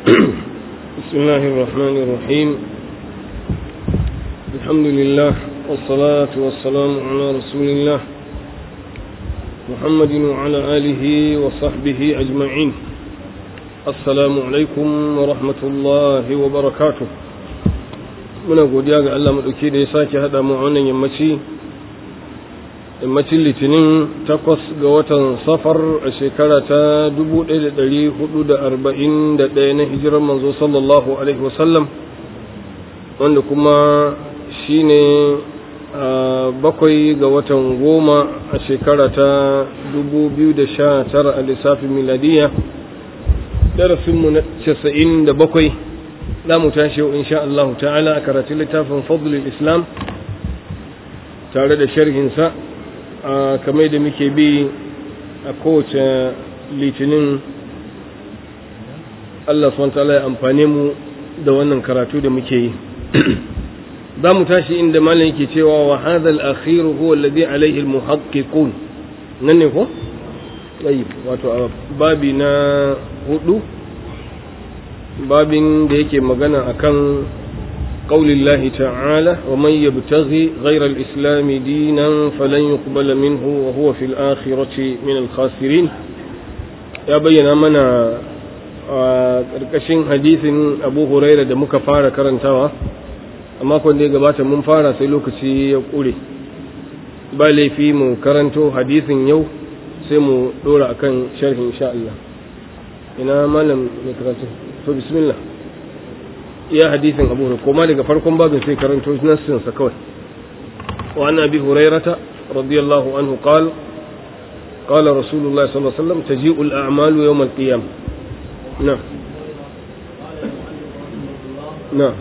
بسم الله الرحمن الرحيم الحمد لله والصلاة والسلام على رسول الله محمد وعلى آله وصحبه أجمعين السلام عليكم ورحمة الله وبركاته muna godiya ga Allah maɗauki da ya sake haɗa mu wannan yammaci yammacin litinin takwas ga watan safar a shekara ta 1441 na hijirar manzo sallallahu alaihi wasallam wanda kuma shine bakwai ga watan goma a shekara ta 2019 a lissafin miladiya darasinmu na 97 za mu tashi yau insha Allah ta'ala a karatun littafin fadlul islam tare da sharhinsa a kamar da muke bi a kowace litinin Allah SWT ya amfane mu da wannan karatu da muke yi za mu tashi inda malam yake cewa wa hadha al-akhir huwa alladhi alayhi al-muhaqqiqun nan ne ko wato babi na hudu babin da yake magana akan qaulillahi ta'ala wa man yabtaghi ghayra al-islam dinan falan yuqbala minhu wa huwa fil akhirati min al-khasirin ya bayyana mana a ƙarƙashin hadisin Abu Huraira da muka fara karantawa a makon da ya gabata mun fara sai lokaci ya ƙure ba laifi mu karanto hadisin yau sai mu ɗora akan sharhin insha Allah ina malam mai karatu to bismillah iya hadisin abu hurairah koma daga farkon babin sai karanto nassin sa kawai wa an abi hurairata radiyallahu anhu qala قال رسول الله صلى الله عليه وسلم تجيء الأعمال يوم القيامة نعم نعم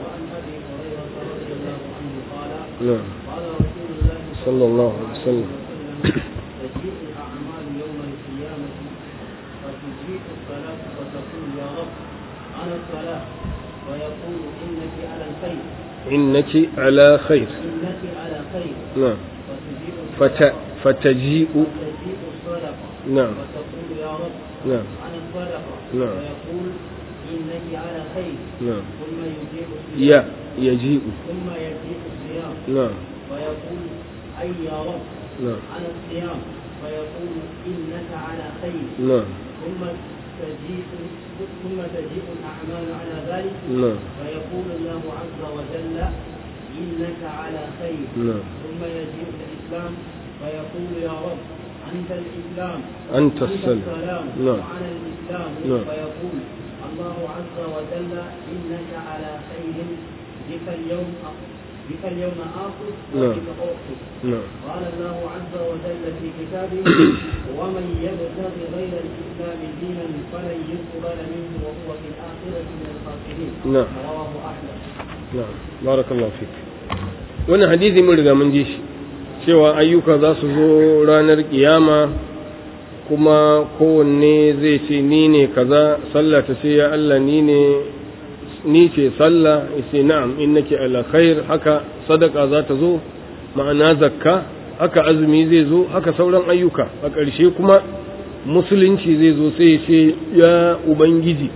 نعم صلى الله عليه وسلم ويقول إنك على الخير إنك على خير إنك على خير نعم وتجيء فت فتجيء وتجيء الصدقة نعم وتقول يا رب نعم عن الصدقة نعم. ويقول إنك على خير نعم ثم يجيء الصيام يا يجيء ثم يجيء الصيام نعم ويقول أي يا رب نعم عن الصيام فيقول إنك على خير نعم ثم تجيء ثم تجيء الأعمال على ذلك نعم فيقول الله عز وجل إنك على خير نعم ثم يجيء الإسلام فيقول يا رب أنت الإسلام أنت السلام السلام نعم وأنا الإسلام نعم. فيقول الله عز وجل إنك على خير بك اليوم بك اليوم آخذ نعم. وبك أؤخذ نعم قال الله عز وجل في كتابه ومن يبتغ غير الإسلام دينا فلن يقبل منه وهو في الآخرة من الخاسرين نعم رواه أحمد na'am barakallahu fik wannan hadisi mun riga mun ji shi cewa ayyuka za su zo ranar kiyama kuma kowanne zai ce ni ne kaza sallah ta ce ya Allah ni ne ni ce sallah yace na'am innaki ala khair haka sadaka za ta zo ma'ana zakka haka azumi zai zo haka sauran ayyuka a ƙarshe kuma musulunci zai zo sai ya ce ya ubangiji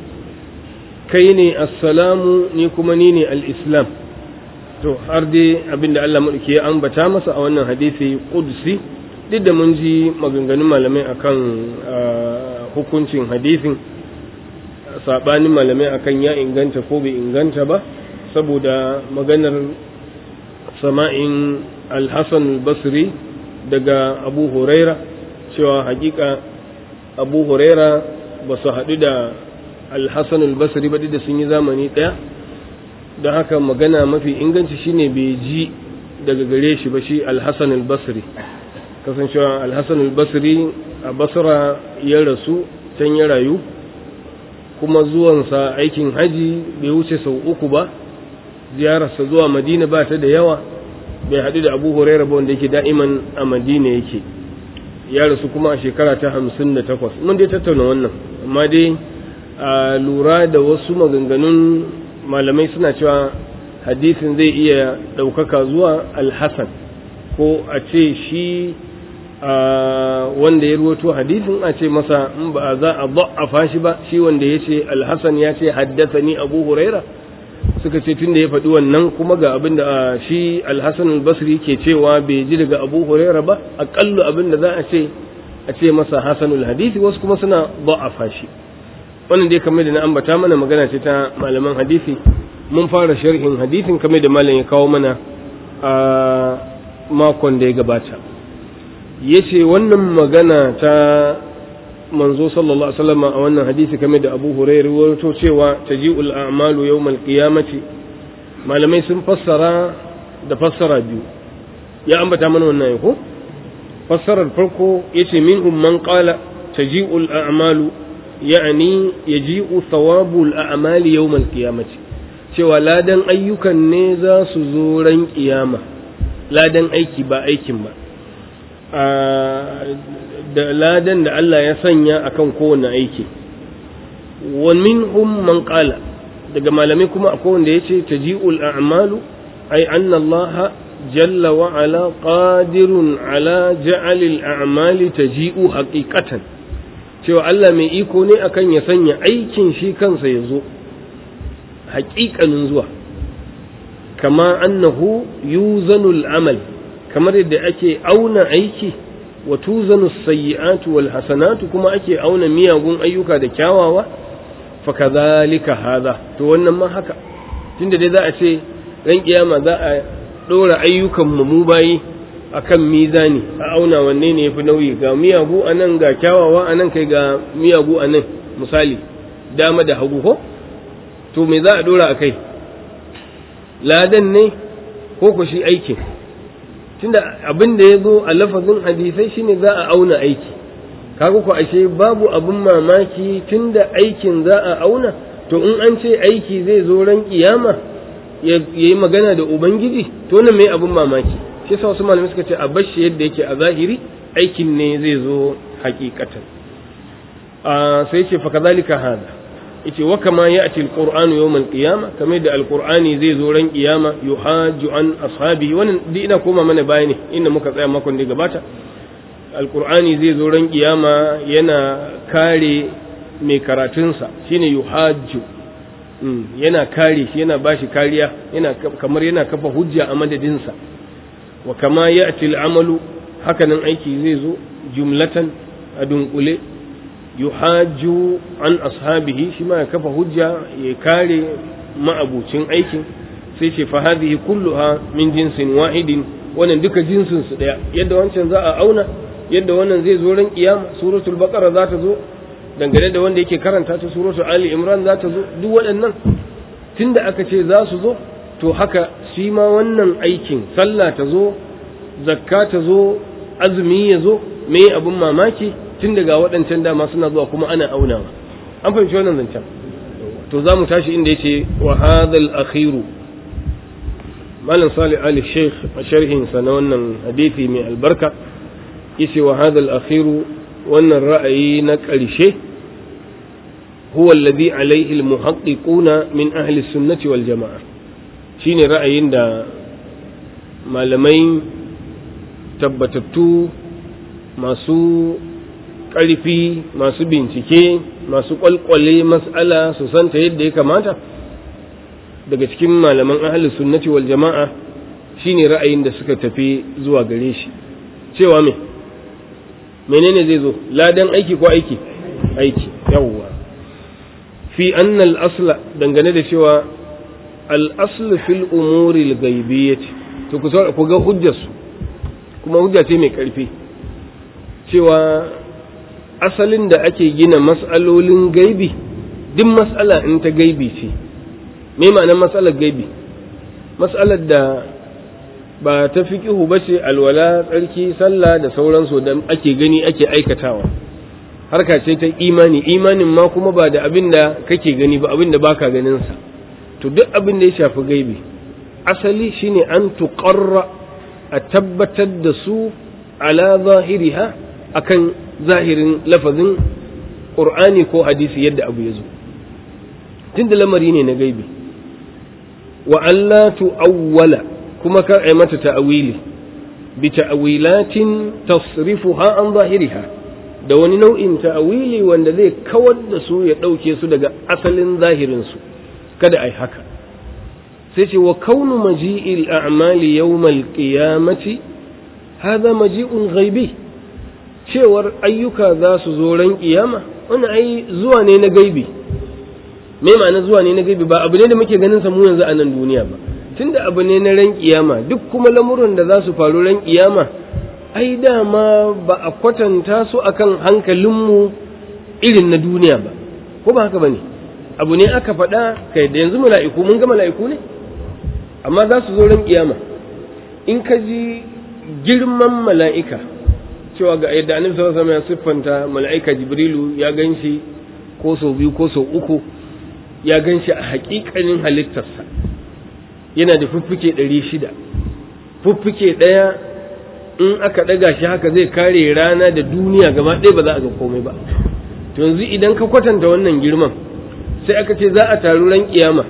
kai ne assalamu ni kuma ni ne al'islam to har dai abinda Allah maɗauki ya ambata masa a wannan hadisi ƙudsi duk da mun ji maganganun malamai akan ah, hukuncin hadisin saɓanin malamai akan ya inganta ko bai inganta ba saboda maganar sama'in al-hassan al-basri daga abu huraira cewa hakika abu huraira ba su haɗu da alhassan albasri ba da sun yi zamani ɗaya don haka magana mafi inganci shine bai ji daga gare shi ba shi alhassan albasri kasancewa alhassan albasri a basra ya rasu can ya rayu kuma zuwansa aikin haji bai wuce sau uku ba ziyararsa zuwa madina ba ta da yawa bai haɗu da abu huraira ba wanda yake da'iman a madina yake ya rasu kuma a shekara ta hamsin da takwas mun dai tattauna wannan amma dai a lura da wasu maganganun malamai suna cewa hadisin zai iya ɗaukaka zuwa alhassan ko a ce shi wanda ya ruwato hadisin a ce masa in ba za a da'afa shi ba shi wanda ya ce alhassan ya ce haddathani abu huraira suka ce tunda ya faɗi wannan kuma ga abin da shi alhassan albasri ke cewa bai ji daga abu huraira ba aƙallu abin da za a ce a ce masa hasanul hadisi wasu kuma suna da'afa shi wannan dai kamar da na ambata mana magana ce ta malaman hadisi mun fara sharhin hadisin kamar da malam ya kawo mana a makon da ya gabata yace wannan magana ta manzo sallallahu alaihi wasallam a wannan hadisi kamar da Abu Hurairah wato cewa taji'ul a'malu yawmal qiyamati malamai sun fassara da fassara biyu ya ambata mana wannan ko fassarar farko yace minhum man qala taji'ul a'malu ya'ni yaji'u thawabul a'mali yawmal qiyamati cewa ladan ayyukan ne za su zo ran kiyama ladan aiki ba aikin ba da ladan da Allah ya sanya akan kowane aiki wa minhum man qala daga malamai kuma akwai wanda yace taji'ul a'malu ay anna Allah jalla wa ala qadirun ala ja'alil a'mali taji'u haqiqatan cewa Allah mai iko ne akan ya sanya aikin shi kansa ya zo haƙiƙanin zuwa kama annahu yuzanul amal kamar yadda ake auna aiki wa tuzanu sayyi'atu wal hasanatu kuma ake auna miyagun ayyuka da kyawawa fa kadhalika hadha to wannan ma haka tunda dai za a ce ran kiyama za a dora ayyukan mu mu bayi akan mizani a auna wanne ne yafi nauyi ga miyagu anan ga kyawawa anan kai ga miyagu anan misali dama da hagu ko to me za a dora akai ladan ne ko ko shi aikin tunda abin da ya zo a lafazin hadisai shine za a auna aiki kaga ko ashe babu abin mamaki tunda aikin za a auna to in an ce aiki zai zo ran kiyama ya yi magana da ubangiji to wannan mai abin mamaki shi yasa wasu malamai suka ce a bashi yadda yake a zahiri aikin ne zai zo hakikatan sai ce fa kadhalika hada yace wa kama ya'ti alqur'anu yawm alqiyama kamar da alqur'ani zai zo ran kiyama yuhaju an ashabi wannan duk ina koma mana bayani inda muka tsaya makon da gabata alqur'ani zai zo ran kiyama yana kare mai karatunsa shine yuhaju yana kare shi yana bashi kariya yana kamar yana kafa hujja a madadinsa wa kama ya'ti al'amalu hakanan aiki zai zo jumlatan a dunkule yuhaju an ashabihi shi ma ya kafa hujja ya kare ma'abucin aikin sai ce fa hadhihi kulluha min jinsin wahidin wannan duka jinsin su daya yadda wancan za a auna yadda wannan zai zo ran kiyama suratul baqara za ta zo dangane da wanda yake karanta ta suratul ali imran za ta zo duk waɗannan tunda aka ce za su zo to haka shi ma wannan aikin sallah ta zo zakka ta zo azumi ya zo me abin mamaki tun daga waɗancan dama suna zuwa kuma ana aunawa an fahimci wannan zancen to za mu tashi inda yace wa hadhal akhiru malam salih ali sheikh a sharhin sa na wannan hadisi mai albarka yace wa hadhal akhiru wannan ra'ayi na ƙarshe huwa alladhi alayhi almuhaqqiquna min ahli sunnati wal jamaa shine ra'ayin da malamai tabbatattu masu ƙarfi masu bincike masu ƙwalƙwale mas'ala su santa yadda ya kamata daga cikin malaman ahli sunnati wal jama'a shine ra'ayin da suka tafi zuwa gare shi cewa me menene zai zo ladan aiki ko aiki aiki yawwa fi anna al-asla dangane da cewa al-asl fil umuri al-ghaibiyyah to ku ku ga hujjarsu kuma hujja ce mai ƙarfi cewa asalin da ake gina mas'alolin gaibi duk mas'ala in ta gaibi ce me ma'anar mas'alar gaibi mas'alar da ba ta fiqihu ba ce alwala tsarki sallah da sauransu da ake gani ake aikatawa harka ce ta imani imanin ma kuma ba da abin da kake gani ba abin da baka ganin sa to duk abin da ya shafi gaibi asali shine an tuqarra a tabbatar da su ala zahiriha akan zahirin lafazin ƙur'ani ko hadisi yadda abu ya zo tun da lamari ne na gaibi wa Allah tu'awwala kuma kar a mata ta'awili bi ta'wilatin tasrifuha an zahiriha da wani nau'in ta'wili wanda zai kawar da su ya ɗauke su daga asalin zahirin su kada ai haka sai ce wa kaunu maji'il a'mali yawmal qiyamati hadha maji'un ghaibi cewar ayyuka za su zo ran kiyama wannan ai zuwa ne na gaibi me ma'ana zuwa ne na gaibi ba abu ne da muke ganin sa mu yanzu a nan duniya ba tunda abu ne na ran kiyama duk kuma lamuran da za su faru ran kiyama ai dama ba a kwatanta su akan hankalinmu irin na duniya ba ko ba haka bane abu ne aka faɗa kai da yanzu mala'iku mun ga mala'iku ne amma za su zo ran kiyama in ka ji girman mala'ika cewa ga yadda annabi sallallahu alaihi wasallam ya siffanta mala'ika jibrilu ya ganshi ko sau biyu ko sau uku ya ganshi a haƙiƙanin halittarsa yana da fuffuke ɗari shida fuffuke ɗaya in aka ɗaga shi haka zai kare rana da duniya gaba ɗaya ba za a ga komai ba to yanzu idan ka kwatanta wannan girman sai aka ce za a taru ran kiyama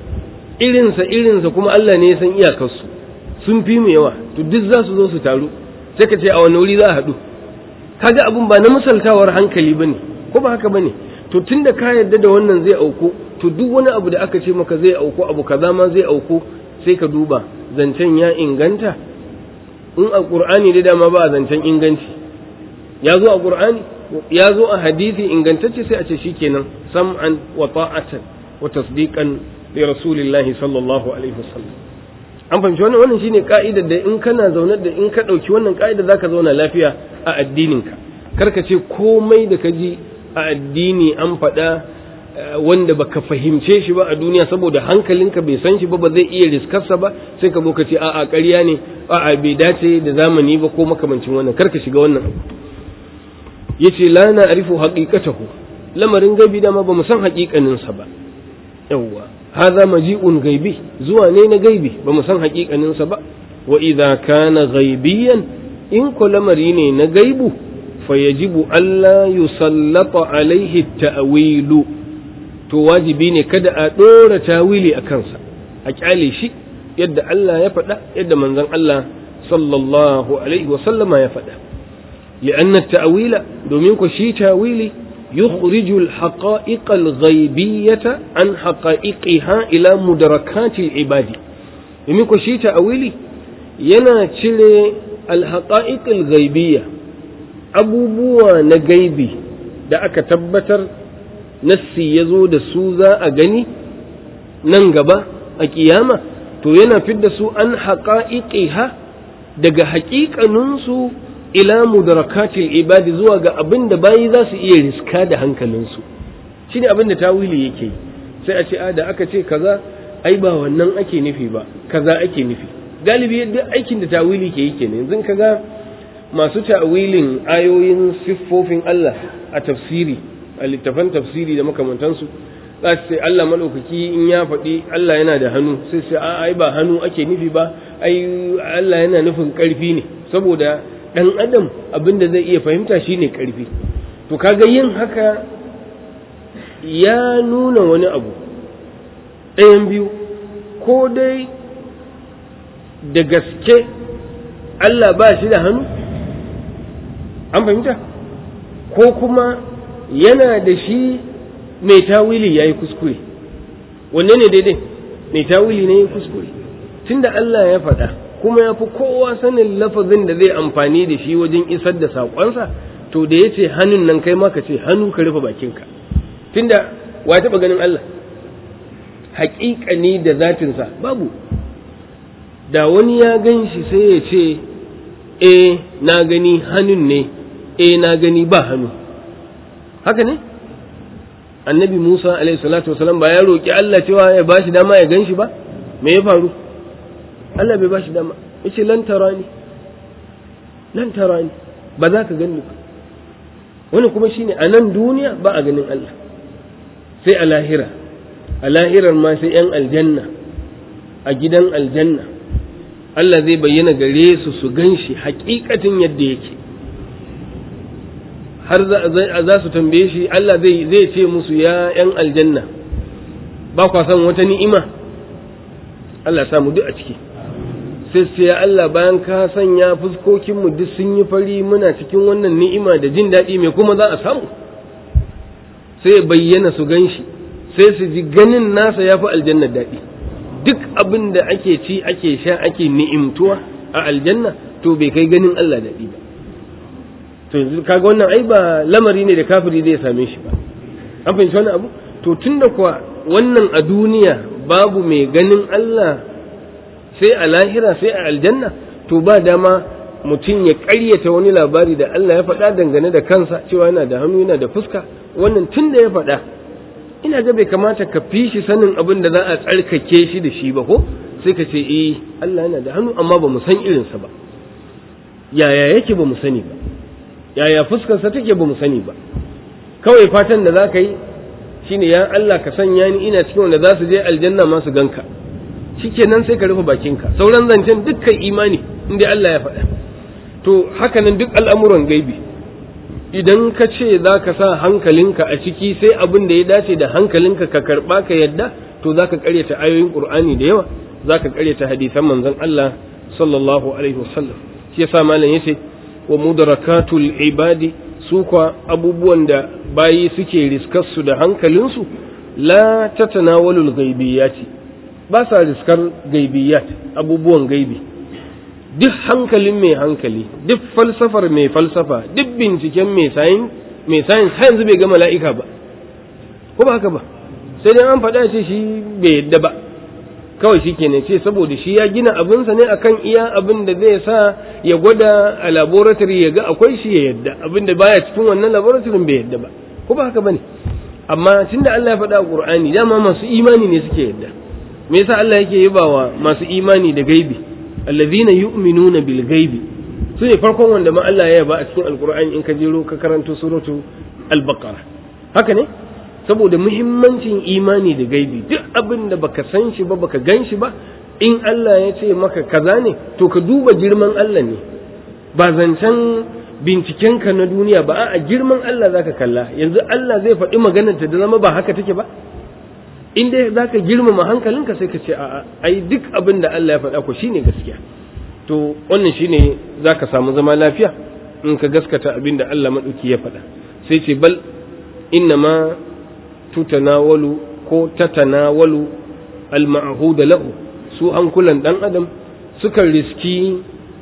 irinsa irinsa kuma Allah ne ya san iyakarsu sun fi mu yawa to duk za su zo su taru sai ka ce a wani wuri za a haɗu kaga abun ba na misaltawar hankali bane ko ba haka bane to tunda ka yarda da wannan zai auku to duk wani abu da aka ce maka zai auku abu kaza ma zai auku sai ka duba zancen ya inganta in a qur'ani da dama ba zancen inganci ya zo a qur'ani ya zo a hadisi ingantacce sai a ce shikenan sam'an wa ta'atan wa tasdiqan li rasulillahi sallallahu alaihi wasallam an fahimci wannan wannan shine ka'idar da in kana zaune da in ka ɗauki wannan ka'idar zaka zauna lafiya a addininka kar ka ce komai da ka ji a addini an faɗa wanda baka fahimce shi ba a duniya saboda hankalinka bai san shi ba ba zai iya riskarsa ba sai ka zo ka ce a'a ƙarya ne a'a bai dace da zamani ba ko makamancin wannan kar ka shiga wannan yace la na arifu haqiqatahu lamarin gabi dama ba mu san haƙiƙaninsa ba yawwa هذا مجيء غيبي زوا نين غيبي بمسان حقيقة ننسبة وإذا كان غيبيا إن كل مرين نغيب فيجب ألا يسلط عليه التأويل تواجبين كدا أدور تاويلي أكنسا أجعلي شيء يد الله يفدا يد من ذن الله صلى الله عليه وسلم يفدا لأن التأويل دومينكو شي تاويلي يخرج الحقائق الغيبية عن حقائقها إلى مدركات العباد يمكن شيء تأويلي ينا تشلي الحقائق الغيبية أبو بوا نغيبي da aka tabbatar nassi ya zo da su za a gani nan gaba a kiyama to yana fidda su an haƙa'iƙiha daga haƙiƙaninsu ila mudarakatil ibadi zuwa ga abin da bayi za su iya riska da hankalinsu shi ne abin da tawili yake yi sai a ce a da aka ce kaza ai ba wannan ake nufi ba kaza ake nufi galibi yadda aikin da tawili ke yi kenan yanzu kaga masu ta'awilin ayoyin siffofin Allah a tafsiri a littafan tafsiri da makamantansu za su ce Allah maɗaukaki in ya faɗi Allah yana da hannu sai sai a ai ba hannu ake nufi ba ai Allah yana nufin ƙarfi ne saboda ɗan adam abin da zai iya fahimta shine ƙarfi to kaga yin haka ya nuna wani abu ɗayan biyu ko dai da gaske Allah ba shi da hannu an fahimta ko kuma yana da shi mai tawili ya yi kuskure wanne ne daidai mai tawili ne ya kuskure tunda Allah ya faɗa kuma ya fi kowa sanin lafazin da zai amfani da shi wajen isar da saƙonsa to da ya ce hannun nan kai maka ce hannu ka rufe bakinka tunda wa taɓa ganin Allah haƙiƙani da zatinsa babu da wani ya gan shi sai ya ce e na gani hannun ne e na gani ba hannu haka ne annabi musa alaihi salatu wasalam ba ya roƙi Allah cewa ya bashi dama ya gan shi ba me ya faru Allah bai bashi dama yace lan tarani lan tarani ba za ka gani ba wani kuma shine a nan duniya ba a ganin Allah sai a lahira a lahirar ma sai yan aljanna a gidan aljanna Allah zai bayyana gare su su gan shi hakikatin yadda yake har za su tambaye shi Allah zai ce musu ya yan aljanna ba kwa san wata ni'ima Allah samu duk a ciki sai su ya Allah bayan ka sanya fuskokinmu duk sun yi fari muna cikin wannan ni'ima da jin daɗi mai kuma za a samu sai bayyana su gan shi sai su ji ganin nasa ya fi aljanna daɗi duk abin da ake ci ake sha ake ni'imtuwa a aljanna to bai kai ganin Allah daɗi ba to yanzu kaga wannan ai ba lamari ne da kafiri zai same shi ba an fahimci wani abu to tunda kuwa wannan a duniya babu mai ganin Allah sai a lahira sai a aljanna to ba dama mutum ya ƙaryata wani labari da Allah ya faɗa dangane da kansa cewa yana da hannu yana da fuska wannan tun da ya faɗa ina ga bai kamata ka fi shi sanin abin da za a tsarkake shi da shi ba ko sai ka ce eh Allah yana da hannu amma ba mu san irinsa ba yaya yake ba mu sani ba yaya fuskarsa take ba mu sani ba kawai fatan da za ka yi shine ya Allah ka sanya ni ina cikin wanda za su je aljanna ma su ganka shikenan sai ka rufe bakinka sauran zancen dukkan imani inda Allah ya faɗa to haka nan duk al'amuran gaibi idan ka ce za ka sa hankalinka a ciki sai abin da ya dace da hankalinka ka karɓa ka yadda to za ka ƙaryata ayoyin ƙur'ani da yawa za ka ƙaryata hadisan manzon Allah sallallahu alaihi wasallam shi yasa malam yace wa mudarakatul ibadi su kwa abubuwan da bayi suke riskarsu da hankalinsu la tatanawalul ghaibiyati ba sa riskar gaibiyat abubuwan gaibi duk hankalin mai hankali duk falsafar mai falsafa duk binciken mai sayin mai sayin har yanzu bai ga mala'ika ba ko ba haka ba sai dai an faɗa ce shi bai yadda ba kawai shi kenan ce saboda shi ya gina abinsa ne akan iya abin da zai sa ya gwada a laboratory ya ga akwai shi ya yadda abin da baya cikin wannan laboratory bai yadda ba ko ba haka bane amma tunda Allah ya faɗa a Qur'ani dama masu imani ne suke yadda me yasa Allah yake yabawa masu imani da gaibi allazina yu'minuna bil gaibi su ne farkon wanda ma Allah ya yaba a cikin alqur'ani in ka jero ka karanto suratu al-baqara haka ne saboda muhimmancin imani da gaibi duk abin da baka san shi ba baka gan shi ba in Allah ya ce maka kaza ne to ka duba girman Allah ne ba zancen bincikenka na duniya ba a girman Allah zaka kalla yanzu Allah zai faɗi maganar ta da zama ba haka take ba in dai zaka girmama hankalinka sai ka ce a'a ai duk abin da Allah ya faɗa ko shine gaskiya to wannan shine zaka samu zama lafiya in ka gaskata abin da Allah madauki ya faɗa sai ce bal inna ma tutanawalu ko tatanawalu al-ma'hud lahu su hankulan dan adam suka riski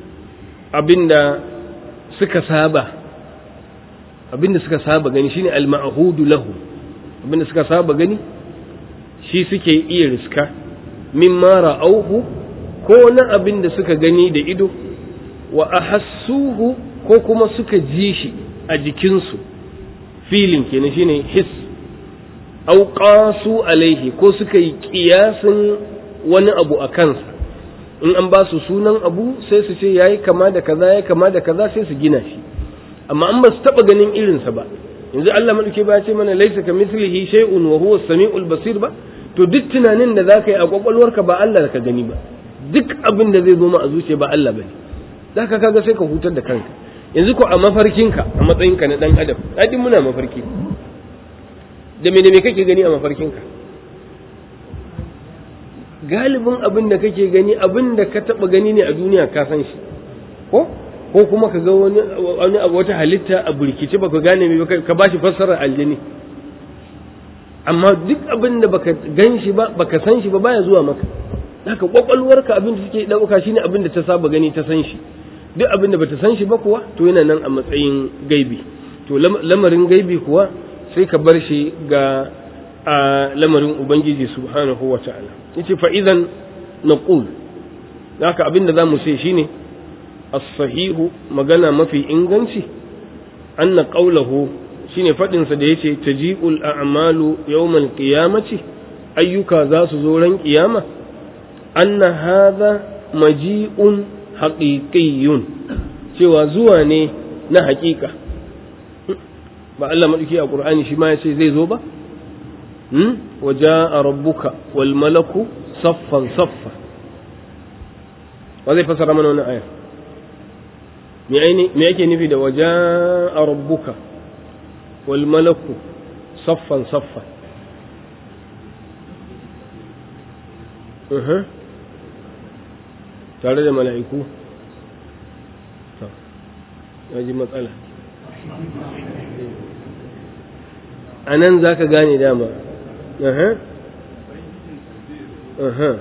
abinda suka saba abinda suka saba gani shine al-ma'hud lahu abinda suka saba gani shi suke iya riska mimma ra'auhu ko na abinda suka gani da ido wa ahassuhu ko kuma suka ji shi a jikinsu filin kenan shine his au qasu alaihi ko suka yi kiyasin wani abu a kansa in an ba su sunan abu sai su ce yayi kama da kaza yayi kama da kaza sai su gina shi amma an ba su taba ganin irinsa ba yanzu Allah madauke ba ya ce mana laisa ka mislihi shay'un wa huwa samiul basir ba to duk tunanin da zaka yi a kwakwalwarka ba Allah ka gani ba duk abin da zai zo ma a zuciya ba Allah bane zaka kaga sai ka hutar da kanka yanzu ko a mafarkinka a matsayinka na dan adam ai muna mafarki da me da me kake gani a mafarkinka galibin abin da kake gani abin da ka taba gani ne a duniya ka san shi ko ko kuma ka ga wani wani wata halitta a burkice baka gane me ka bashi fassarar aljini amma duk abin da baka gan shi ba baka san shi ba baya zuwa maka haka kwakwalwarka abin da suke dauka shine abin da ta saba gani ta san shi duk abin da bata san shi ba kuwa to yana nan a matsayin gaibi to lamarin gaibi kuwa sai ka bar shi ga a lamarin ubangiji subhanahu wa ta'ala yace fa idan naqul haka abin da zamu ce shine as-sahihu magana mafi inganci anna qawluhu shine fadin sa da yace taji'ul a'malu yawmal qiyamati ayyuka za su zo ran kiyama anna hadha maji'un haqiqiyyun cewa zuwa ne na haƙiƙa ba Allah maɗauki a ƙur'ani shi ma ya ce zai zo ba wa ja'a rabbuka wal malaku saffan saffa wa zai fasara mana wannan aya me aini me yake nufi da wa ja'a rabbuka wal malaku saffan saffa tare da mala'iku ya ji matsala a nan za ka gane dama aha aha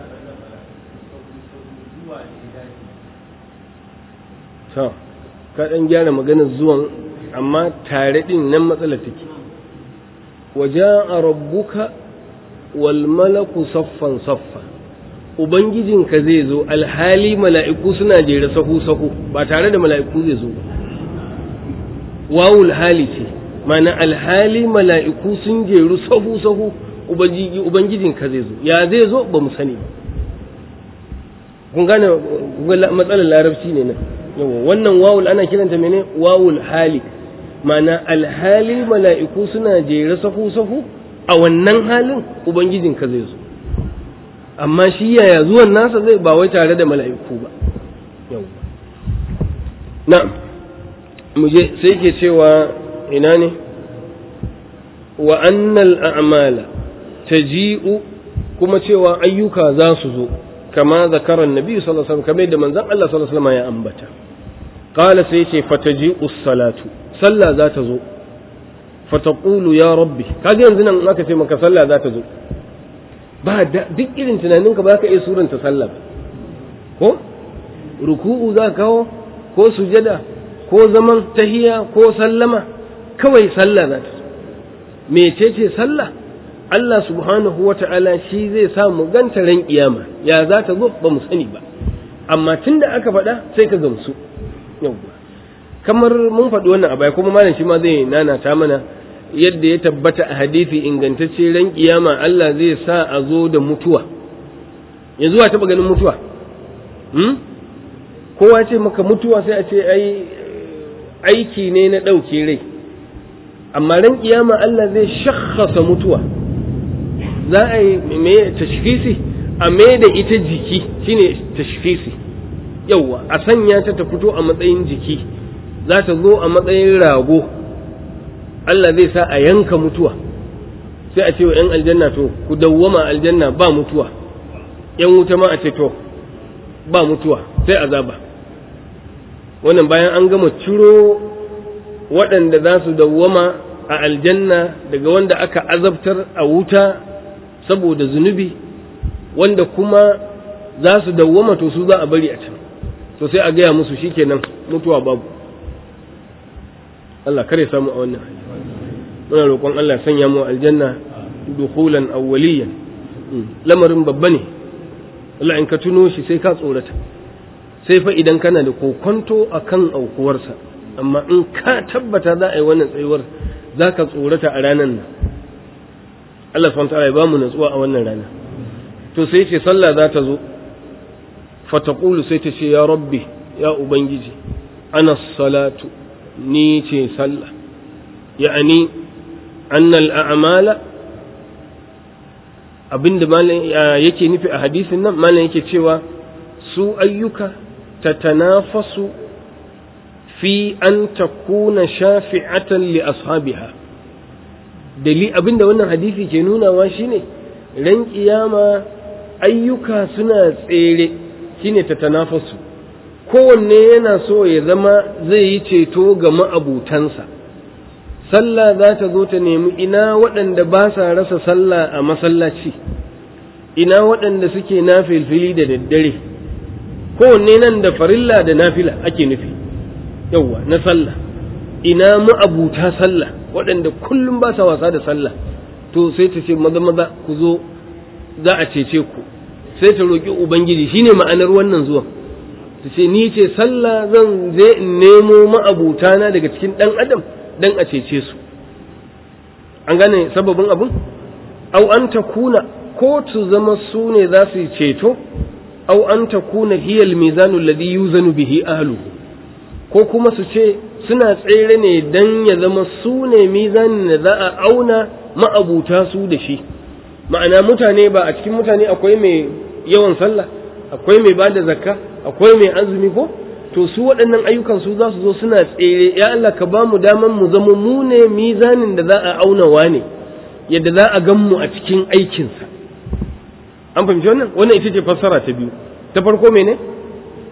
ta ka ɗan gyara maganar zuwan amma tare ɗin nan matsala take waje a rabbuka wal malaku saffan saffa ubangijinka zai zo alhali mala'iku suna jere sahu-sahu ba tare da mala'iku zai zo ba wawul hali ce mana alhali mala'iku sun jeru sahu-sahu ubangijinka zai zo ya zai zo ba mu sani ba kun gane matsalar larabci ne nan yawa wannan wawul ana kiranta mene wawul hali mana alhali mala'iku suna jere sahu-sahu a wannan halin ubangijinka zai zo amma shi yaya zuwan nasa zai ba wai tare da mala'iku ba yau na muje sai ke cewa ina ne wa annal a'mala taji'u kuma cewa ayyuka za su zo kama zakaran nabi sallallahu alaihi wasallam kamar da manzon Allah sallallahu alaihi wasallam ya ambata qala sai ce fataji'u salatu sallah za ta zo fataqulu ya rabbi kaga yanzu nan aka ce maka sallah za ta zo ba duk irin tunaninka ba ka iya suranta sallah ko ruku'u za ka kawo ko sujada ko zaman tahiya ko sallama kawai sallah za ta mecece sallah Allah subhanahu wa ta'ala shi zai sa mu ganta ran kiyama ya za ta zo ba mu sani ba amma tunda aka faɗa sai ka gamsu yawwa kamar mun faɗi wannan a baya kuma malam shi ma zai nanata mana yadda ya tabbata a hadisi ingantacce ran kiyama Allah zai sa a zo da mutuwa yanzu a taɓa ganin mutuwa hmm? kowa ce maka mutuwa sai a ce ai aiki ne na ɗauke rai amma ran kiyama Allah zai shakhasa mutuwa za a yi me tashkhisi a me da ita jiki shine tashkhisi yauwa a sanya ta ta fito a matsayin jiki za ta zo a matsayin rago Allah zai sa a yanka mutuwa sai a ce wa 'yan aljanna to ku dawwama aljanna ba mutuwa 'yan wuta ma a ce to ba mutuwa sai azaba wannan bayan an gama ciro waɗanda za su dawwama a aljanna daga wanda aka azabtar a wuta saboda zunubi wanda kuma za su dawwama to su za a bari a can to sai a gaya musu shikenan mutuwa babu Allah kare samu a wannan hali muna roƙon Allah sanya mu aljanna dukhulan awwaliyan lamarin babba ne Allah in ka tuno shi sai ka tsorata sai fa idan kana da kokonto akan aukuwarsa amma in ka tabbata za a yi wannan tsayuwar za ka tsorata a ranar nan Allah subhanahu ta'ala ya ba mu natsuwa a wannan rana to sai ce sallah za ta zo fataqulu sai ta ce ya rabbi ya ubangiji ana salatu ni ce sallah ya'ani annal a'mala abinda malam yake nufi a hadisin nan malam yake cewa su ayyuka tatanafasu fi an takuna shafi'atan li ashabiha dali abinda wannan hadisi ke nunawa shine ran kiyama ayyuka suna tsere shine tatanafasu kowanne yana so ya zama zai yi ceto ga ma'abutansa sallah za ta zo ta nemi ina waɗanda ba sa rasa sallah a masallaci ina waɗanda suke na filfili da daddare kowanne nan da farilla da nafila ake nufi yauwa na sallah ina ma'abuta sallah waɗanda kullum ba sa wasa da sallah to sai ta ce maza maza ku zo za a cece ku sai ta roƙi ubangiji shine ma'anar wannan zuwan ta ce ni ce sallah zan je in nemo ma'abutana daga cikin ɗan adam dan a cece su an gane sababin abun au an ta kuna ko su zama su ne za su yi ceto au an ta kuna hiyal mizanu ladhi yuzanu bihi ahluhu ko kuma su ce suna tsere ne dan ya zama su ne mizanin da za a auna ma'abuta su da shi ma'ana mutane ba a cikin mutane akwai mai yawan sallah akwai mai bada zakka akwai mai azumi ko to su waɗannan ayyukan su za su zo suna tsere ya Allah ka ba mu daman mu zama mu ne mizanin da za a aunawa ne yadda za a gan mu a cikin aikinsa an fahimci wannan wannan ita ce fassara ta biyu ta farko mene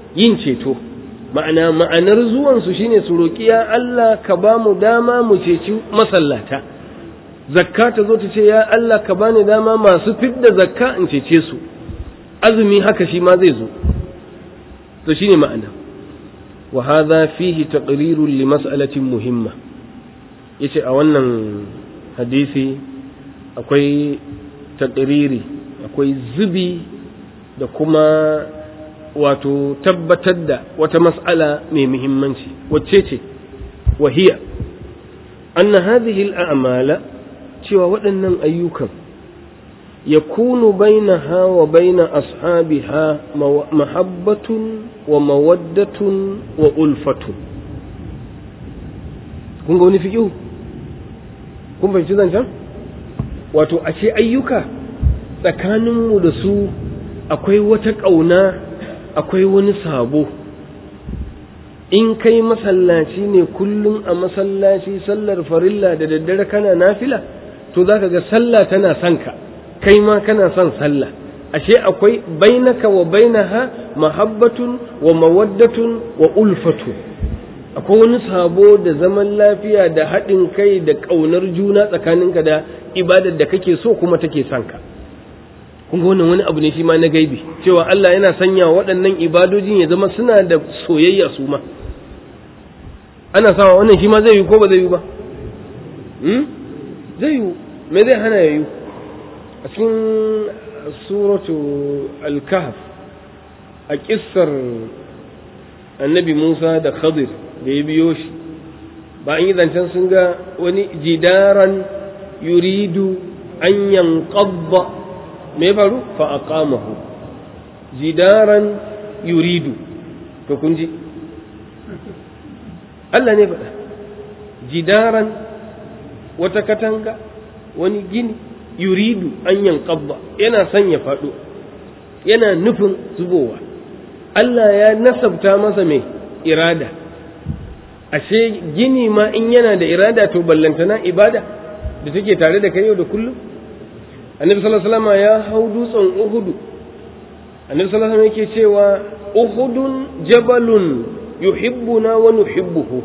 yin ceto ma'ana ma'anar zuwansu shine su roƙi ya Allah ka ba mu dama mu ceci masallata zakka ta zo ta ce ya Allah ka bani dama masu fidda zakka in cece su azumi haka shi ma zai zo to shine ma'ana wa hadha fihi taqrirun li mas'alatin muhimma yace a wannan hadisi akwai taqriri akwai zubi da kuma wato tabbatar da wata mas'ala mai muhimmanci wacce ce wahiya anna hadhihi al-a'mala cewa waɗannan ayyukan yakunu bainaha wa baina ashabiha mahabbatun wa mawaddatun wa ulfatun kun ga wani fiƙihu kun fahimci zancen wato ashe ayyuka tsakaninmu da su akwai wata ƙauna akwai wani sabo in kai masallaci ne kullum a masallaci sallar farilla da daddare kana nafila to za ka ga sallah tana son ka kai ma kana son sallah ashe akwai bainaka wa bainaha mahabbatun wa mawaddatun wa ulfatu akwai wani sabo da zaman lafiya da haɗin kai da ƙaunar juna tsakaninka da ibadar da kake so kuma take son ka kun ga wannan wani abu ne shi ma na gaibi cewa Allah yana sanya waɗannan ibadojin ya zama suna da soyayya su ma ana sawa wannan shi ma zai yi ko ba zai yi ba zai yi me zai hana ya yi a cikin suratu al-kahf a kissar annabi Musa da Khadir da ya biyo shi ba an yi zancen sun ga wani jidaran yuridu an yanqadda me faru fa aqamahu jidaran yuridu to kun ji Allah ne faɗa jidaran wata katanga wani gini yuridu an yanqadda yana son ya faɗo yana nufin zubowa Allah ya nasabta masa mai irada ashe gini ma in yana da irada to ballantana ibada da take tare da kai yau da kullum annabi sallallahu alaihi wasallam ya hau dutsen uhudu annabi sallallahu alaihi wasallam yake cewa uhudun jabalun yuhibbuna wa nuhibbuhu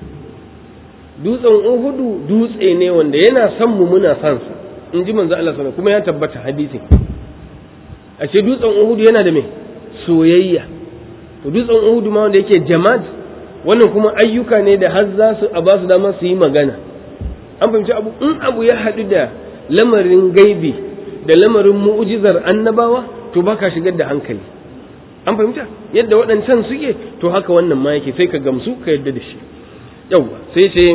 dutsen uhudu dutse ne wanda yana son mu muna son sa in ji manzo Allah sallallahu kuma ya tabbata hadisin ashe dutsen uhudu yana da me soyayya to dutsen uhudu ma wanda yake jamad wannan kuma ayyuka ne da har za su a ba su dama su yi magana an fahimci abu in abu ya haɗu da lamarin gaibi da lamarin mu'ujizar annabawa to baka shigar da hankali an fahimta yadda waɗancan suke to haka wannan ma yake sai ka gamsu ka yadda da shi yawwa sai ce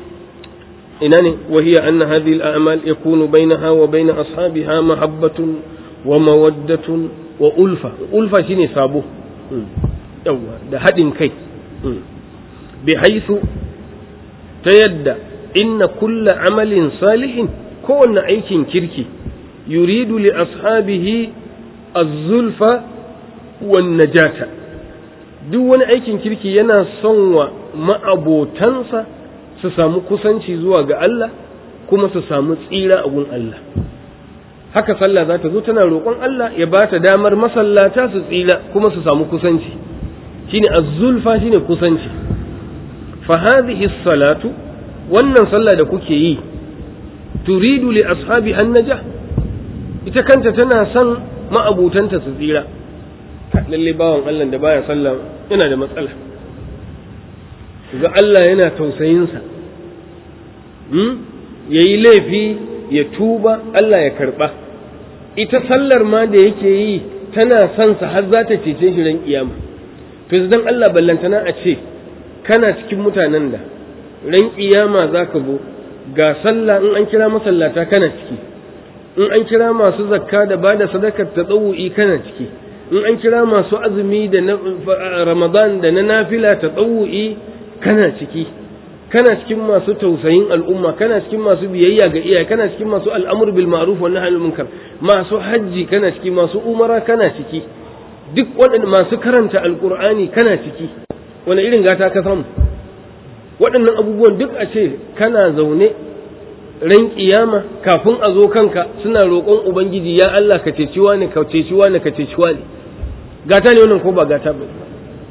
ina ne wahiya anna hadhihi al-a'mal yakunu bainaha wa bain ashabiha mahabbatun wa mawaddatun wa ulfa ulfa shine sabo yawwa da haɗin kai bi haythu ta yadda inna kulla amalin salihin kowanne aikin kirki yuridu li ashabihi az-zulfa wan najata duk wani aikin kirki yana son wa ma'abotansa su samu kusanci zuwa ga Allah kuma su samu tsira a gun Allah haka sallah za ta zo tana roƙon Allah ya ba ta damar masallata su tsira kuma su samu kusanci shine az-zulfa shine kusanci fa hadhihi salatu wannan sallah da kuke yi turidu li ashabi annaja ita kanta tana son ma'abutanta su tsira lalle bawan Allah da baya sallah yana da matsala ga Allah yana tausayinsa hmm? ya yi laifi ya tuba Allah ya karba ita sallar ma da yake yi tana son sa har za ta cece shi ran kiyama to dan Allah ballantana a ce kana cikin mutanen da ran kiyama za ka zo ga sallah in an kira masallata kana ciki in an kira masu zakka da ba da sadakar ta tsawu'i kana ciki in an kira masu azumi da na ramadan da na nafila ta tsawu'i kana ciki kana cikin masu tausayin al'umma kana cikin masu biyayya ga iyaye kana cikin masu al'amur bil ma'ruf wa nahy anil munkar masu hajji kana ciki masu umara kana ciki duk waɗanda masu karanta alqur'ani kana ciki wani irin gata ka samu waɗannan abubuwan duk a ce kana zaune ran kiyama kafin a zo kanka suna roƙon ubangiji ya Allah ka ceci wani ka ceci wani ka ceci wani gata ne wannan ko ba gata ba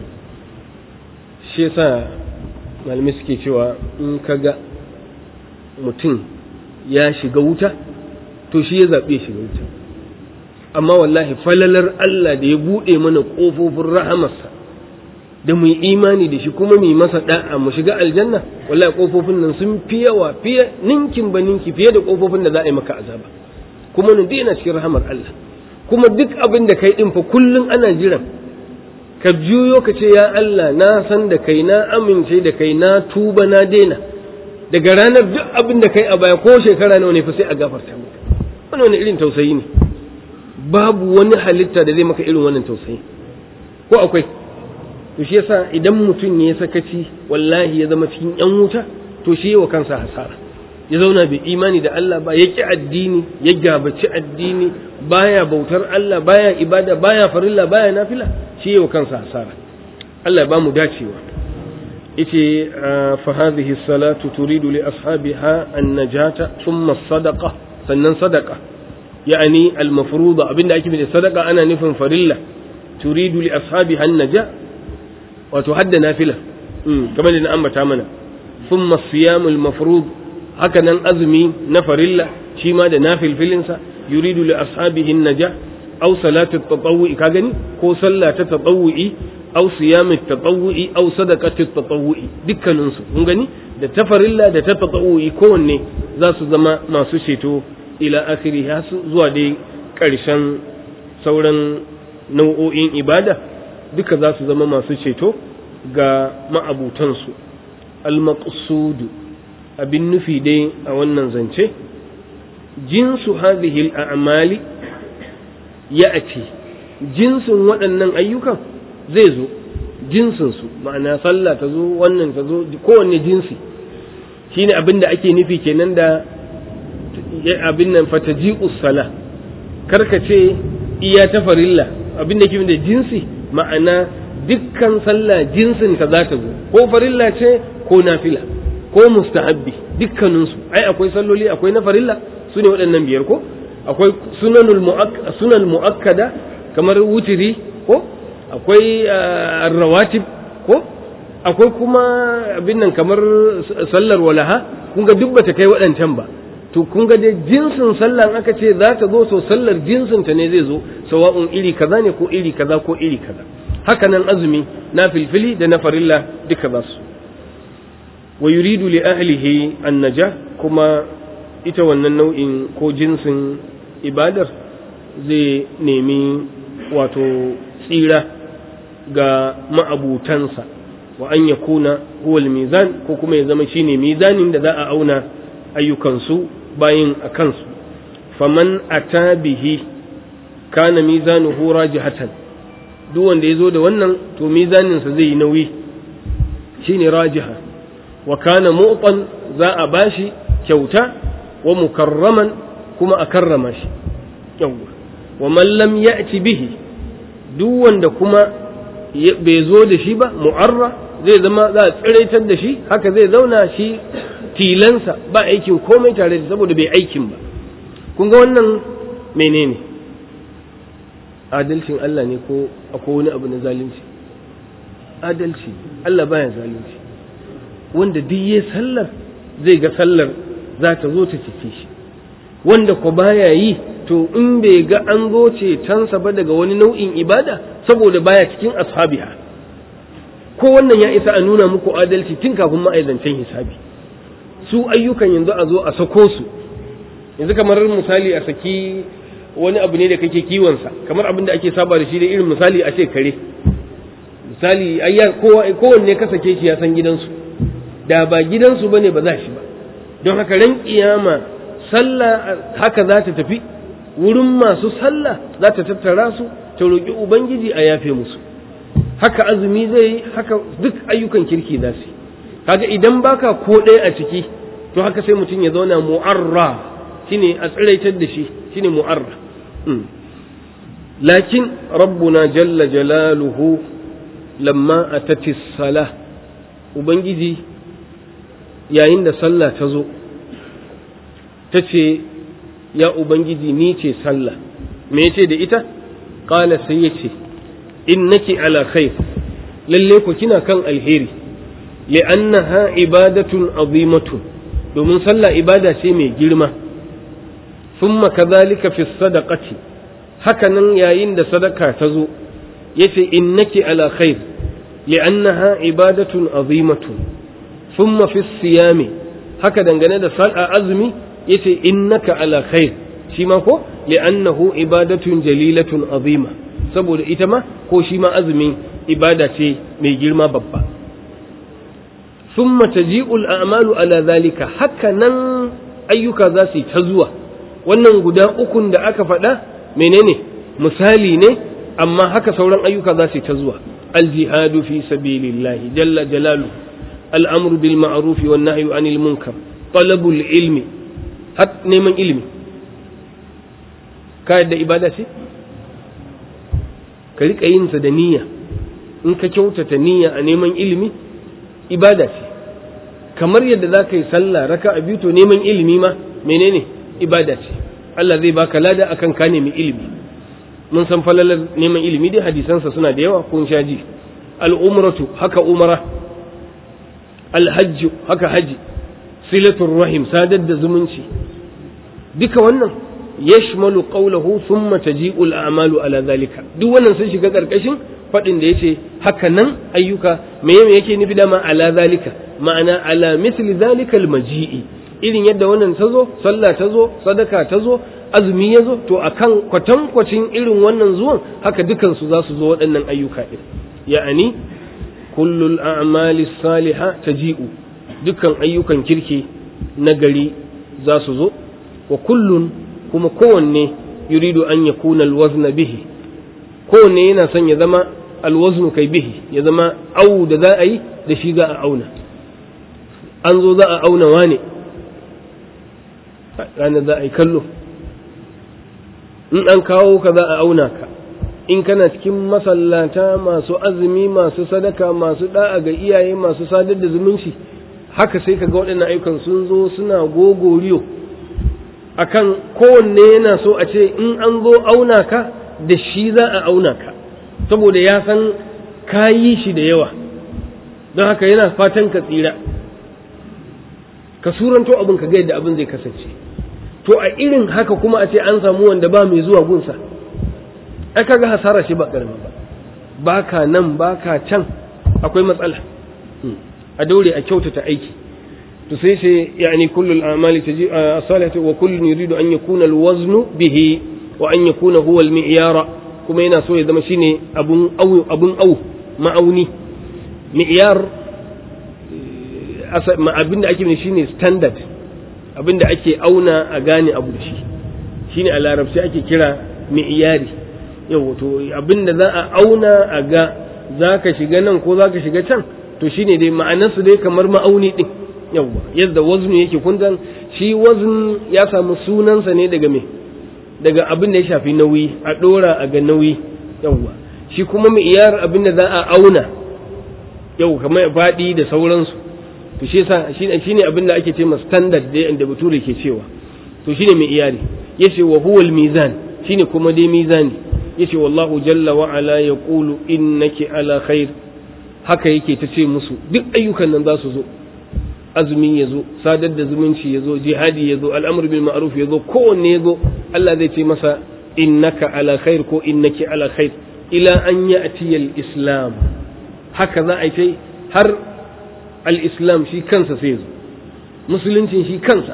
shi yasa malamai suke cewa in ka ga mutum ya shiga wuta to shi ya zaɓe shiga wuta amma wallahi falalar Allah da ya buɗe mana ƙofofin rahamarsa da mu imani da shi kuma mu masa da'a mu shiga aljanna wallahi ƙofofin nan sun fi yawa fiye ninkin ba ninki fiye da ƙofofin da za a yi maka azaba kuma nan yana cikin rahamar Allah kuma duk abin da kai din fa kullun ana jiran ka juyo ka ce ya Allah na san da kai na amince da kai na tuba na daina daga ranar duk abin da kai a baya ko shekara nawa ne fa sai a gafarta maka wani wani irin tausayi ne babu wani halitta da zai maka irin wannan tausayi ko akwai to shi yasa idan mutum ya sakaci wallahi ya zama cikin yan wuta to shi wa kansa hasara ya zauna bai imani da Allah ba ya ki addini ya gabaci addini baya bautar Allah baya ibada baya farilla baya nafila shi wa kansa hasara Allah ba mu dacewa yace fa hadhihi salatu turidu li ashabiha an-najata thumma sadaqa sannan sadaqa يعني المفروضة abinda ake da sadaka ana nufin farilla turidu li ashabiha an-naja wato hadda nafila kamar da na ambata mana thumma siyam al-mafrud haka nan azumi na farilla shi ma da nafilfilin sa yuridu li ashabihi an-naja aw salatu at-tatawwu'i ka gani ko sallah ta tatawwu'i aw siyam at-tatawwu'i aw sadaqatu at-tatawwu'i dukkanin su kun gani da ta farilla da ta tatawwu'i kowanne za su zama masu ceto ila akhiri zuwa dai ƙarshen sauran nau'o'in ibada duka za su zama masu ceto ga ma'abutansu al-maqsudu abin nufi dai a wannan zance jinsu hadhihi al-a'mali ya'ti jinsin waɗannan ayyukan zai zo jinsin su ma'ana sallah ta zo wannan ta zo kowanne jinsi shine abin da ake nufi kenan da abin nan fataji'us sala karka ce iya ta farilla abin da ke da jinsi ma'ana dukkan sallah jinsin ta za ta zo ko farilla ce ko nafila ko mustahabbi dukkaninsu ai akwai salloli akwai na farilla su ne waɗannan biyar ko akwai sunanul sunan mu'akkada kamar wutiri ko akwai rawatib ko akwai kuma abin nan kamar sallar walaha kun ga duk bata kai waɗancan ba to kun ga dai jinsin sallan aka ce za ta zo so sallar jinsin ta ne zai zo sawa'un iri kaza ne ko iri kaza ko iri kaza haka nan azumi na filfili da na farilla duka za su wa yuridu li ahlihi annaja kuma ita wannan nau'in ko jinsin ibadar zai nemi wato tsira ga ma'abutansa wa an yakuna huwal mizan ko kuma ya zama shine mizanin da za a auna ayyukansu bayin a kansu faman ata bihi kana mizanuhu rajihatan duk wanda ya zo da wannan to mizaninsa zai yi nauyi shine rajiha wa kana mu'tan za a bashi kyauta wa mukarraman kuma a karrama shi yawwa wa man lam ya'ti bihi duk wanda kuma bai zo da shi ba mu'arra zai zama za a tsiraitar da shi haka zai zauna shi tilansa ba aikin komai tare da saboda bai aikin ba kun ga wannan menene adalcin Allah ne ko akwai wani abu na zalunci adalci Allah baya zalunci wanda duk ya sallar zai ga sallar za ta zo ta cike shi wanda ko baya yi to in bai ga an zo cetonsa ba daga wani nau'in ibada saboda baya cikin ashabiha ko wannan ya isa a nuna muku adalci tun kafin ma'aizancen hisabi su ayyukan yanzu a zo a sako su yanzu kamar misali a saki wani abu ne da kake kiwonsa kamar abin da ake saba da shi da irin misali a ce kare misali kowanne ka sake shi ya san gidansu da ba gidansu ba ne ba za shi ba don haka ran kiyama sallah haka za ta tafi wurin masu sallah za ta tattara su ta roƙi ubangiji a yafe musu haka azumi zai yi haka duk ayyukan kirki za su yi kaga idan baka ko ɗaya a ciki to haka sai mutum ya zauna mu'arra shine a tsiraitar da shi shine mu'arra lakin rabbuna jalla jalaluhu lamma atati sala ubangiji yayin da sallah ta zo ta ce ya ubangiji ni ce sallah me yace da ita qala sai yace innaki ala khair lalle ku kina kan alheri li'annaha ibadatun azimatun domin sallah ibada ce mai girma thumma kadhalika fi sadaqati hakanan yayin da sadaka ta zo yace innaki ala khair li'annaha ibadatun azimatun thumma fi siyami haka dangane da sal'a azumi yace innaka ala khair shi ma ko li'annahu ibadatun jalilatun azima saboda ita ma ko shi ma azumi ibada ce mai girma babba thumma taji'ul a'malu ala zalika haka nan ayyuka za su yi ta zuwa wannan guda ukun da aka faɗa menene misali ne amma haka sauran ayyuka za su yi ta zuwa aljihadu fi sabilillahi jalla jalalu al'amru bil ma'ruf wan nahyu anil munkar talabul ilmi har neman ilimi ka yadda ibada ce ka riƙa yin sa da niyya in ka kyautata niyya a neman ilimi ibada ce kamar yadda za ka yi sallah raka a biyu to neman ilimi ma menene ibada ce Allah zai baka lada akan ka nemi ilimi mun san falalar neman ilimi dai hadisansa suna da yawa kun sha ji al'umratu haka umara alhajju haka haji silatul rahim sadar da zumunci duka wannan yashmalu qawluhu thumma taji'u al-a'malu ala zalika duk wannan sun shiga karkashin fadin da yace haka nan ayyuka me yake nufi dama ala zalika ma'ana ala misli zalika al-maji'i irin yadda wannan ta zo sallah ta zo sadaka ta zo azumi ya zo to akan kwatankwacin irin wannan zuwan haka dukansu za su zo waɗannan ayyuka ɗin ya'ani kullul a'mali saliha taji'u dukkan ayyukan kirki na gari za su zo wa kullun kuma kowanne yuridu an yakuna alwazna bihi kowanne yana son ya zama alwaznu kai bihi ya zama au da za a yi da shi za a auna an zo za a auna wane ranar za a yi kallo in an kawo ka za a auna ka in kana cikin masallata masu azumi masu sadaka masu da'a ga iyaye masu sadar da zumunci haka sai ka ga waɗannan ayyukan sun zo suna gogoriyo akan kowanne yana so a ce in an zo auna ka da shi za a auna ka saboda ya san ka yi shi da yawa don haka yana fatan ka tsira ka suranto abin ka ga yadda abin zai kasance to a irin haka kuma a ce an samu wanda ba mai zuwa gunsa ai kaga hasara shi ba karami ba baka nan baka can akwai matsala a daure a kyautata aiki to sai sai yani kullu al-a'mali taji as-salihatu wa kullun yuridu an yakuna al-waznu bihi wa an yakuna huwa al-mi'yara kuma yana so ya zama shine abun au abun au ma'auni mi'yar abinda ake ne shine standard abinda ake auna a gane abu da shi shine a larabci ake kira mi'yari yau to abinda za a auna a ga zaka shiga nan ko zaka shiga can to shine dai ma'anarsu dai kamar ma'auni din yawwa yadda waznu yake kundan shi wazn ya samu sunansa ne daga me daga abin da ya shafi nauyi a dora a ga nauyi yawwa shi kuma mi'yar abin da za a auna yau kamar faɗi da sauransu to shi yasa shine abin da ake ce ma standard dai inda bature ke cewa to shine mi'yari yace wa huwa al-mizan shine kuma dai mizani yace wallahu jalla wa ala yaqulu innaki ala khair haka yake ta ce musu duk ayyukan nan za su zo azumi ya zo sadar da zumunci ya zo jihadi ya zo al'amur bil ma'ruf ya zo kowanne ya zo Allah zai ce masa innaka ala khair ko innaki ala khair ila an ya'ti al-islam haka za a yi har al-islam shi kansa sai zo musuluncin shi kansa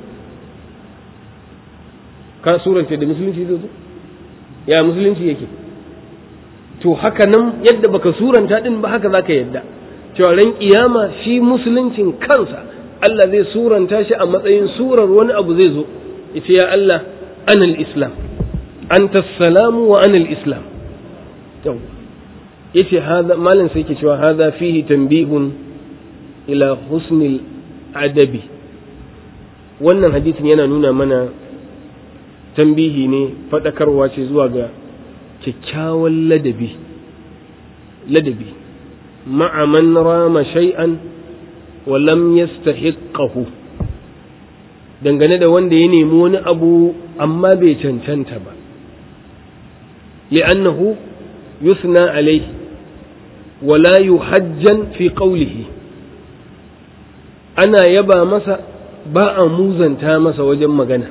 ka surance da musulunci zai zo ya musulunci yake to haka nan yadda baka suranta din ba haka zaka yadda cewa ran kiyama shi musuluncin kansa Allah zai suranta shi a matsayin surar wani abu zai zo yace ya Allah anal islam anta salamu wa anal islam yau yace hada malam sai yake cewa hada fihi tanbihun ila husnil adabi wannan hadisin yana nuna mana tambihi ne fadakarwa ce zuwa ga kyakkyawan ladabi ladabi ma'a man rama shay'an wa lam yastahiqqahu dangane da wanda ya nemi wani abu amma bai cancanta ba li'annahu yusna alayhi wa la yuhajjan fi qawlihi ana yaba masa ba a muzanta masa wajen magana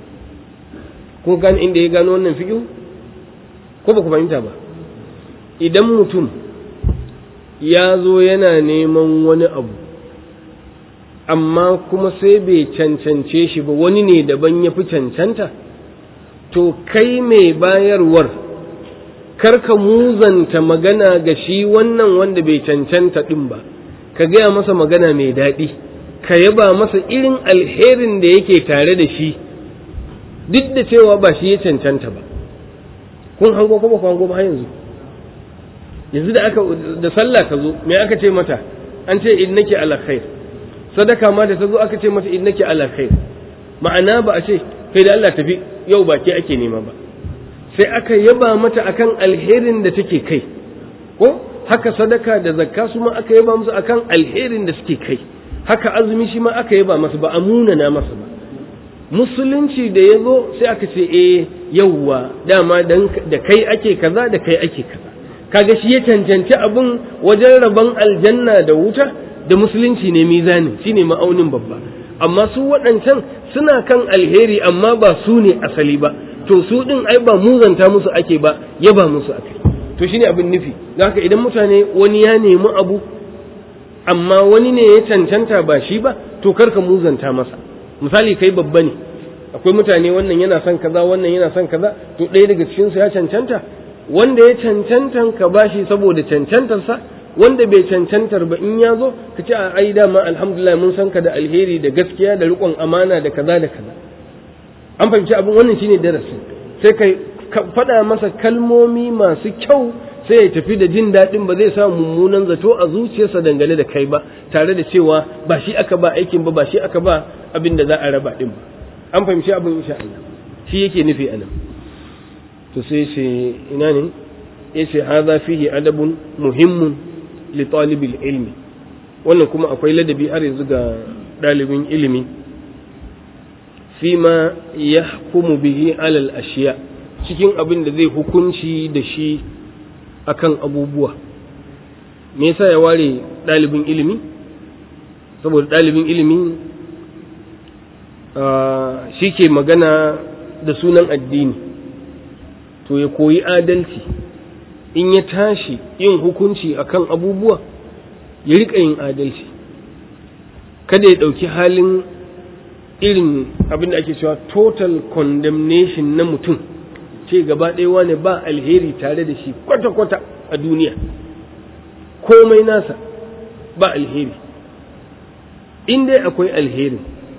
kun gane inda ya gano wannan fiƙi ko ba ku fahimta ba idan mutum ya zo yana neman wani abu amma kuma sai bai cancance shi ba wani ne daban ya fi cancanta to kai mai bayarwar karka muzanta magana ga shi wannan wanda bai cancanta ɗin ba ka gaya masa magana mai daɗi ka yaba masa irin alherin da yake tare da shi duk da cewa ba shi ya cancanta ba kun hango ko ba ku hango ba yanzu yanzu da aka da sallah ta zo me aka ce mata an ce innaki ala khair sadaka ma da ta zo aka ce mata innaki ala khair ma'ana ba a ce kai da Allah tafi yau ba ke ake nema ba sai aka yaba mata akan alherin da take kai ko haka sadaka da zakka su ma aka yaba musu akan alherin da suke kai haka azumi shi ma aka yaba masa ba a munana masa ba musulunci da ya zo sai aka ce eh yauwa dama da kai ake kaza da kai ake kaza kaga shi ya cancanci abin wajen rabon aljanna da wuta da musulunci ne mizanin shine ma'aunin babba amma su waɗancan suna kan alheri amma ba su ne asali ba to su ɗin ai ba muzanta musu ake ba yaba musu ake to shine abin nufi haka idan mutane wani ya nemi abu amma wani ne ya cancanta ba shi ba to karka muzanta masa misali kai babba ne akwai mutane wannan yana son kaza wannan yana son kaza to ɗaya daga cikin su ya cancanta wanda ya cancantan ka bashi saboda cancantarsa wanda bai cancantar ba in ya zo ka ce a ai dama alhamdulillah mun san ka da alheri da gaskiya da riƙon amana da kaza da kaza an fahimci abin wannan shine darasin sai kai faɗa masa kalmomi masu kyau sai ya tafi da jin daɗin ba zai sa mummunan zato a zuciyarsa dangane da kai ba tare da cewa ba shi aka ba aikin ba ba shi aka ba abin da za a raba ɗin ba an fahimci abin insha Allah shi yake nufi anan to sai ce ina ne yace hadha fihi adabun muhimmun li talibil ilmi wannan kuma akwai ladabi har yanzu ga ɗalibin ilimi fima yahkumu bihi alal ashiya cikin abin da zai hukunci da shi akan abubuwa me yasa ya ware ɗalibin ilimi saboda ɗalibin ilimi shi ke magana da sunan addini to ya koyi adalci in ya tashi yin hukunci akan abubuwa ya riƙa yin adalci kada ya ɗauki halin irin abin da ake cewa total condemnation na mutum ce gaba ɗaya wane ba alheri tare da shi kwata-kwata a duniya komai nasa ba alheri in dai akwai alherin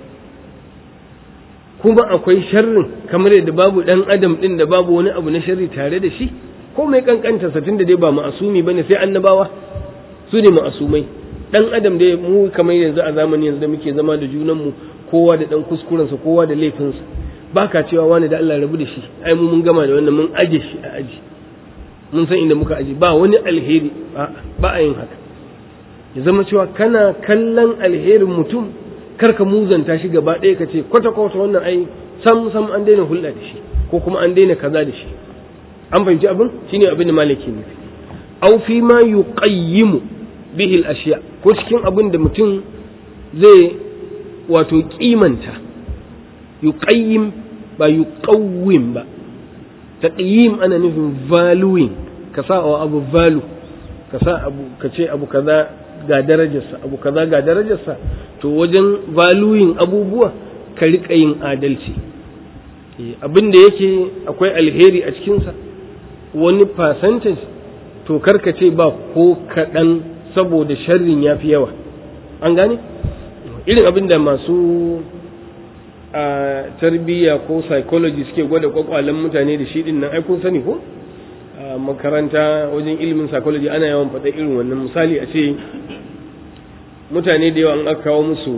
kuma akwai sharrin kamar yadda babu ɗan adam ɗin da babu wani abu na sharri tare da shi ko mai kankanta satin da dai ba ma'asumi bane sai annabawa su ne ma'asumai ɗan adam dai mu kamar yanzu a zamani yanzu da muke zama da junanmu kowa da ɗan kuskurensa kowa da laifinsa ba ka cewa wani da Allah rabu da shi ai mu mun gama da wannan mun aje shi a aji mun san inda muka aje ba wani alheri ba a yin haka ya zama cewa kana kallon alherin mutum kar ka muzanta shi gaba ɗaya ka ce kwata kwata wannan ai sam sam an daina hulɗa da shi ko kuma an daina kaza da shi an fahimci abin shine abin da malaki nufi aw fi ma yuqayyimu bihi al-ashya ko cikin abin da mutum zai wato kimanta yuqayyim ba yuqawwim ba taqyim ana nufin valuing ka sa wa abu value ka sa abu ka ce abu kaza ga darajarsa abu kaza ga darajarsa to wajen valuing abubuwa ka riƙa yin adalci abin da yake akwai alheri a cikinsa wani percentage to karka ce ba ko kaɗan saboda sharrin ya fi yawa an gane irin abin da masu a tarbiyya ko psychology suke gwada kwakwalen mutane da shi din nan ai kun sani ko a makaranta wajen ilimin psychology ana yawan faɗa irin wannan misali a ce mutane da yawa an aka kawo musu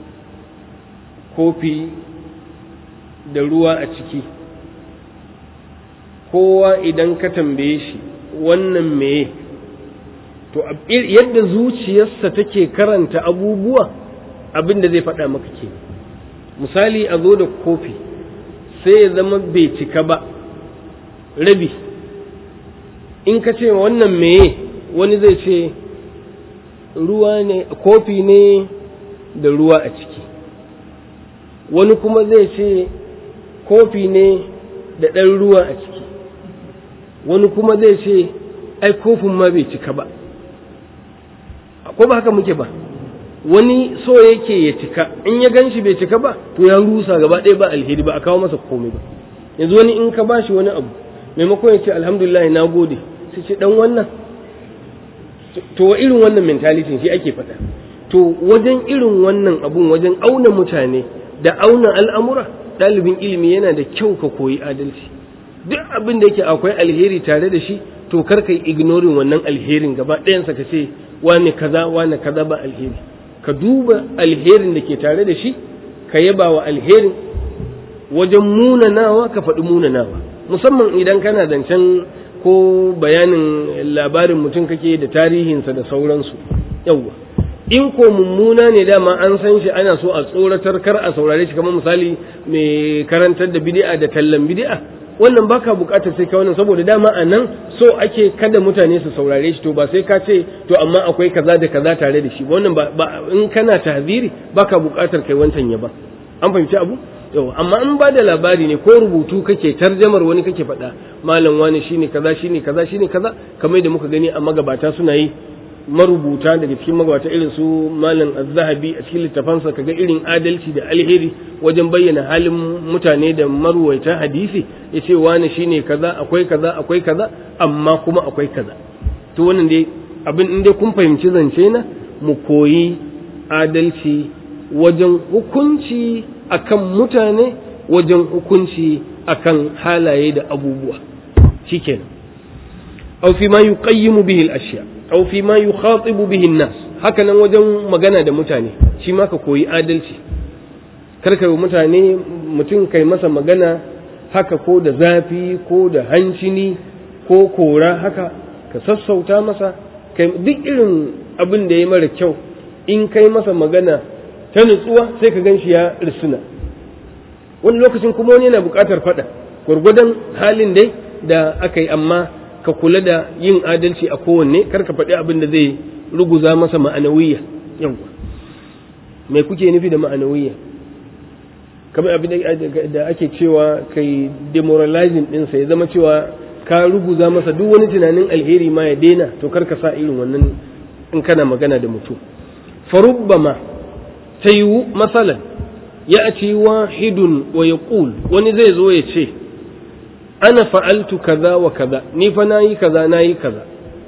kofi da ruwa a ciki kowa idan ka tambaye shi wannan meye to yadda zuciyarsa take karanta abubuwa abin da zai faɗa maka ke misali a zo da kofi sai ya zama bai cika ba rabi in ka ce wannan meye wani zai ce ruwa ne kofi ne da ruwa a ciki wani kuma zai ce kofi ne da ɗan ruwa a ciki wani kuma zai ce ai kofin ma bai cika ba ko ba haka muke ba wani so yake ya cika in ya gan shi bai cika ba to ya rusa gaba ɗaya ba alheri ba a kawo masa komai ba yanzu wani in ka ba shi wani abu maimakon ya ce alhamdulillah na gode sai ce dan wannan to irin wannan mentality shi ake faɗa to wajen irin wannan abun wajen auna mutane da auna al'amura ɗalibin ilimi yana da kyau ka koyi adalci duk abin da yake akwai alheri tare da shi to kar ka yi ignoring wannan alherin gaba ɗayansa ka ce wane kaza wane kaza ba alheri ka duba alherin da ke tare da shi ka yaba wa alherin wajen munanawa ka faɗi munanawa musamman idan kana zancen ko bayanin labarin mutum kake da tarihinsa da sauransu yawwa in ko mummuna ne dama an san shi ana so a tsoratar kar a saurare shi kamar misali mai karantar da bid'a da tallan bid'a wannan baka bukatar sai ka wannan saboda dama a nan so ake kada mutane su saurare shi to ba sai ka ce to amma akwai kaza da kaza tare da shi wannan ba in kana tahziri baka bukatar kai wancan ya ba an fahimci abu yau amma in ba da labari ne ko rubutu kake tarjamar wani kake faɗa malam wani shine kaza shine kaza shine kaza kamar da muka gani a magabata suna yi marubuta daga cikin magabata irin su malam az-zahabi a cikin littafansa kaga irin adalci da alheri wajen bayyana halin mutane da marwaita hadisi yace wani shine kaza akwai kaza akwai kaza amma kuma akwai kaza to wannan dai abin in dai kun fahimci zance na mu koyi adalci wajen hukunci akan mutane wajen hukunci akan halaye da abubuwa shikenan aw fi ma yuqayyimu bihi al-ashya aw fi ma yukhatibu bihi an-nas haka nan wajen magana da mutane shi ma ka koyi adalci karka yi mutane mutum kai masa magana haka ko da zafi ko da hancini ko kora haka ka sassauta masa kai duk irin abin da ya mara kyau in kai masa magana ta nutsuwa sai ka gan shi ya risuna wani lokacin kuma wani yana buƙatar faɗa gwargwadon halin dai da aka yi amma ka kula da yin adalci a kowanne kar ka faɗi abin da zai ruguza masa ma'anawiyya yawwa me kuke nufi da ma'anawiyya kamar abin da ake cewa kai demoralizing ɗinsa ya zama cewa ka ruguza masa duk wani tunanin alheri ma ya daina to kar ka sa irin wannan in kana magana da mutum farubbama ta yiwu matsalan ya ci wahidun wa ya wani zai zo ya ce ana fa'altu kaza wa kaza ni fa na yi kaza na yi kaza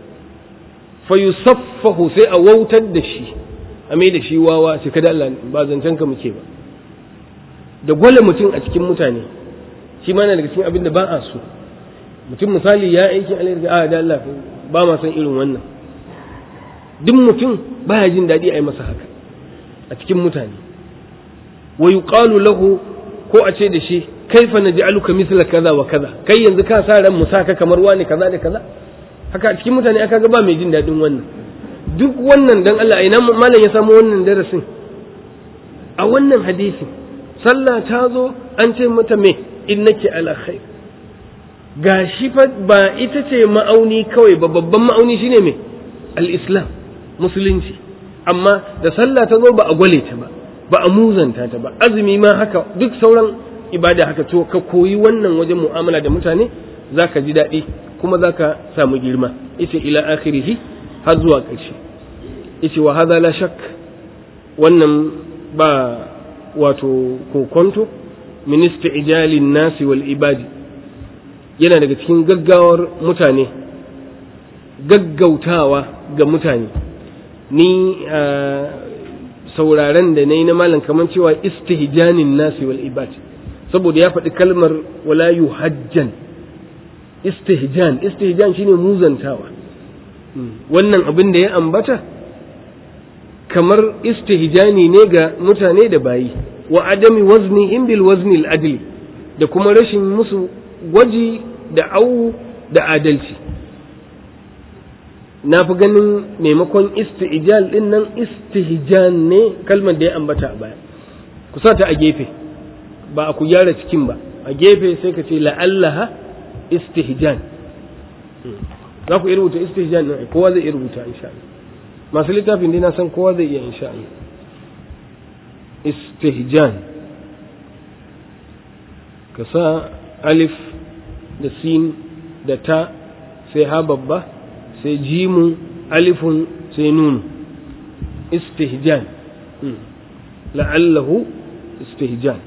fa yusaffahu sai a wautar da shi a mai da shi wawa sai kada Allah ba zancen ka muke ba da gwale mutum a cikin mutane shi ma na daga cikin abin da ba a so mutum misali ya aiki alheri a da Allah ba ma san irin wannan duk mutum baya jin daɗi a yi masa haka a cikin mutane wa yuqalu lahu ko a ce da shi kaifa naj'aluka mithla kaza wa kaza kai yanzu ka sa ran musaka kamar wani kaza da kaza haka a cikin mutane aka ga ba mai jin daɗin wannan duk wannan dan Allah ina malam ya samu wannan darasin a wannan hadisi sallah ta zo an ce mata me innaki ala khair gashi fa ba ita ce ma'auni kawai ba babban ma'auni shine me al-islam musulunci amma da sallah ta zo ba a gwale ta ba ba a muzanta ta ba azumi ma haka duk sauran ibada haka to ka koyi wannan wajen mu'amala da mutane zaka ji daɗi kuma zaka samu girma yace ila akhirihi har zuwa ƙarshe yace wa hadha la shak wannan ba wato kokonto min isti'jalin nasi wal ibadi yana daga cikin gaggawar mutane gaggautawa ga mutane ni sauraren da na yi na malam kamar cewa istihjanin nasi wal ibad saboda ya faɗi kalmar wala yuhajjan istihjan istihjan shine muzantawa wannan abin da ya ambata kamar istihjani ne ga mutane da bayi wa adami wazni in bil wazni al adli da kuma rashin musu gwaji da au da adalci na fi ganin maimakon istijal din nan istihjan ne kalmar da ya ambata a baya ku sa ta a gefe ba a ku gyara cikin ba a gefe sai ka ce la'allaha istihjan za ku iya rubuta istihjan nan kowa zai iya rubuta insha Allah masu littafin dai na san kowa zai iya insha Allah istihjan ka sa alif da sin da ta sai ha babba sai jimu alifun sai nunu istihjan la'allahu istihjan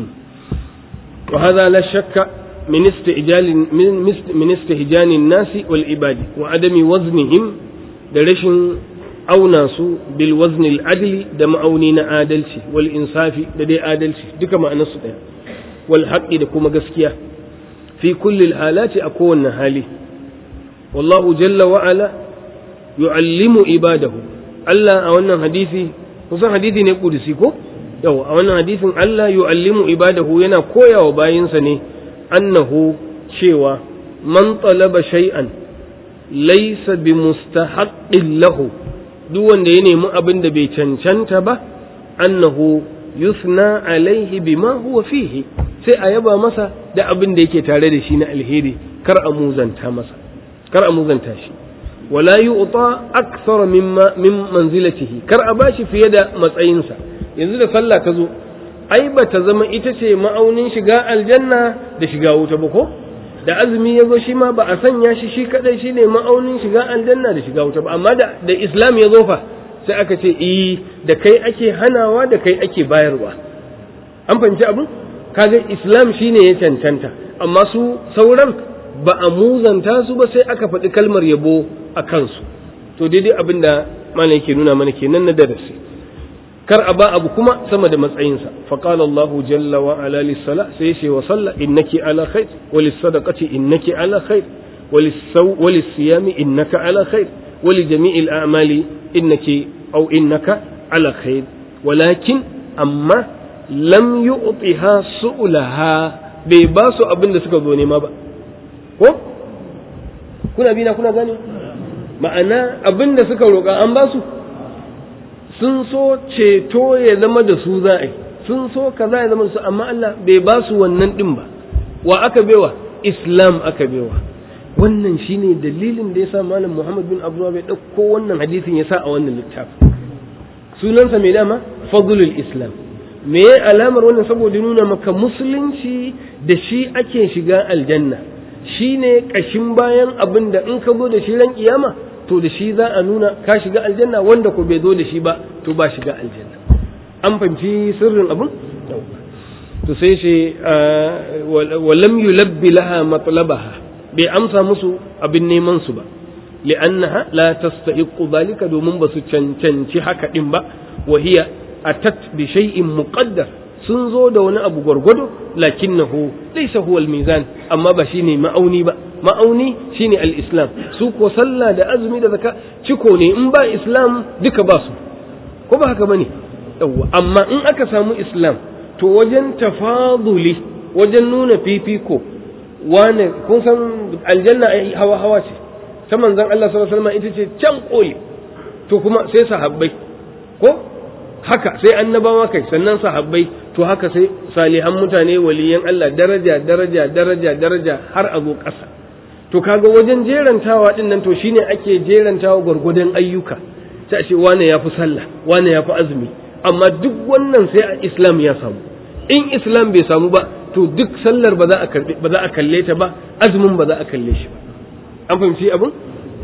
وهذا لا شك من استعجال من استهجان الناس والعباد وعدم وزنهم درشن أو ناس بالوزن العدل دم أونين عادلتي والإنصاف لدي عادلتي دك ما أنصد والحق دكما قسكيا في كل الحالات أكون هالي والله جل وعلا يعلم عباده ألا أولنا حديثي kusan hadisi ne kudusi ko yau a wannan hadisin Allah yu'allimu ibadahu yana koya wa bayinsa ne annahu cewa man talaba shay'an laysa bi mustahaqqin lahu duk wanda ya nemi abin da bai cancanta ba annahu yusna alaihi bima huwa fihi sai a yaba masa da abin da yake tare da shi na alheri kar a muzanta masa kar a muzanta shi wala yu'ta akthara mimma min manzilatihi kar a bashi fiye da matsayinsa yanzu da sallah ta zo ai ba ta zama ita ce ma'aunin shiga aljanna da shiga wuta ba ko da azumi ya zo shi ma ba a sanya shi shi kadai shi ne ma'aunin shiga aljanna da shiga wuta ba amma da da islam ya zo fa sai aka ce eh da kai ake hanawa da kai ake bayarwa an fahimci abin kaga islam shine ya cancanta amma su sauran ba a muzanta su ba sai aka faɗi kalmar yabo a kansu to daidai abin da malam yake nuna mana kenan na darasi kar a ba abu kuma sama da matsayinsa faqala Allahu jalla wa ala lis-sala sai yace wa salla innaki ala khair wa lis-sadaqati innaki ala khair wa lis-siyami innaka ala khair wa li jami'il a'mali innaki aw innaka ala khair walakin amma lam yu'tiha su'laha bai ba su abin da suka zo nema ba ko kuna bi na kuna gane ma'ana abin da suka roƙa an ba su sun so ceto ya zama da su za a yi sun so kaza ya zama da su amma Allah bai ba su wannan din ba wa aka bewa islam aka bewa wannan shine dalilin da yasa malam Muhammad bin Abdullah bai dauko wannan hadisin yasa a wannan littafi sunansa mai dama fadlul islam me alamar wannan saboda nuna maka musulunci da shi ake shiga aljanna shine kashin bayan abin da in ka zo da shi ran kiyama to da shi za a nuna ka shiga aljanna wanda ko bai zo da shi ba to ba shiga aljanna an fahimci sirrin abun to sai shi walam yulabbi laha matlabaha bai amsa musu abin neman su ba li'annaha la tastahiqu dhalika domin ba su cancanci haka din ba wa hiya atat bi shay'in muqaddar sun zo da wani abu gwargwado lakinnahu laysa huwa al-mizan amma ba shine ma'auni ba ma'auni shine al-islam su ko sallah da azumi da zakka ciko ne in ba islam duka ba su ko ba haka bane yawa amma in aka samu islam to wajen tafaduli wajen nuna fifiko wane kun san aljanna ai hawa hawa ce ta manzon Allah sallallahu alaihi wasallam ita ce can koli to kuma sai sahabbai ko haka sai annabawa kai sannan sahabbai to haka sai salihan mutane waliyan Allah daraja daraja daraja daraja har a zo ƙasa to kaga wajen jerantawa din nan to shine ake jerantawa gwargwadon ayyuka sai a ce wane ya fi sallah wane ya fi azumi amma duk wannan sai a islam ya samu in islam bai samu ba to duk sallar ba za a karbe ba za a kalle ta ba azumin ba za a kalle shi ba an fahimci abin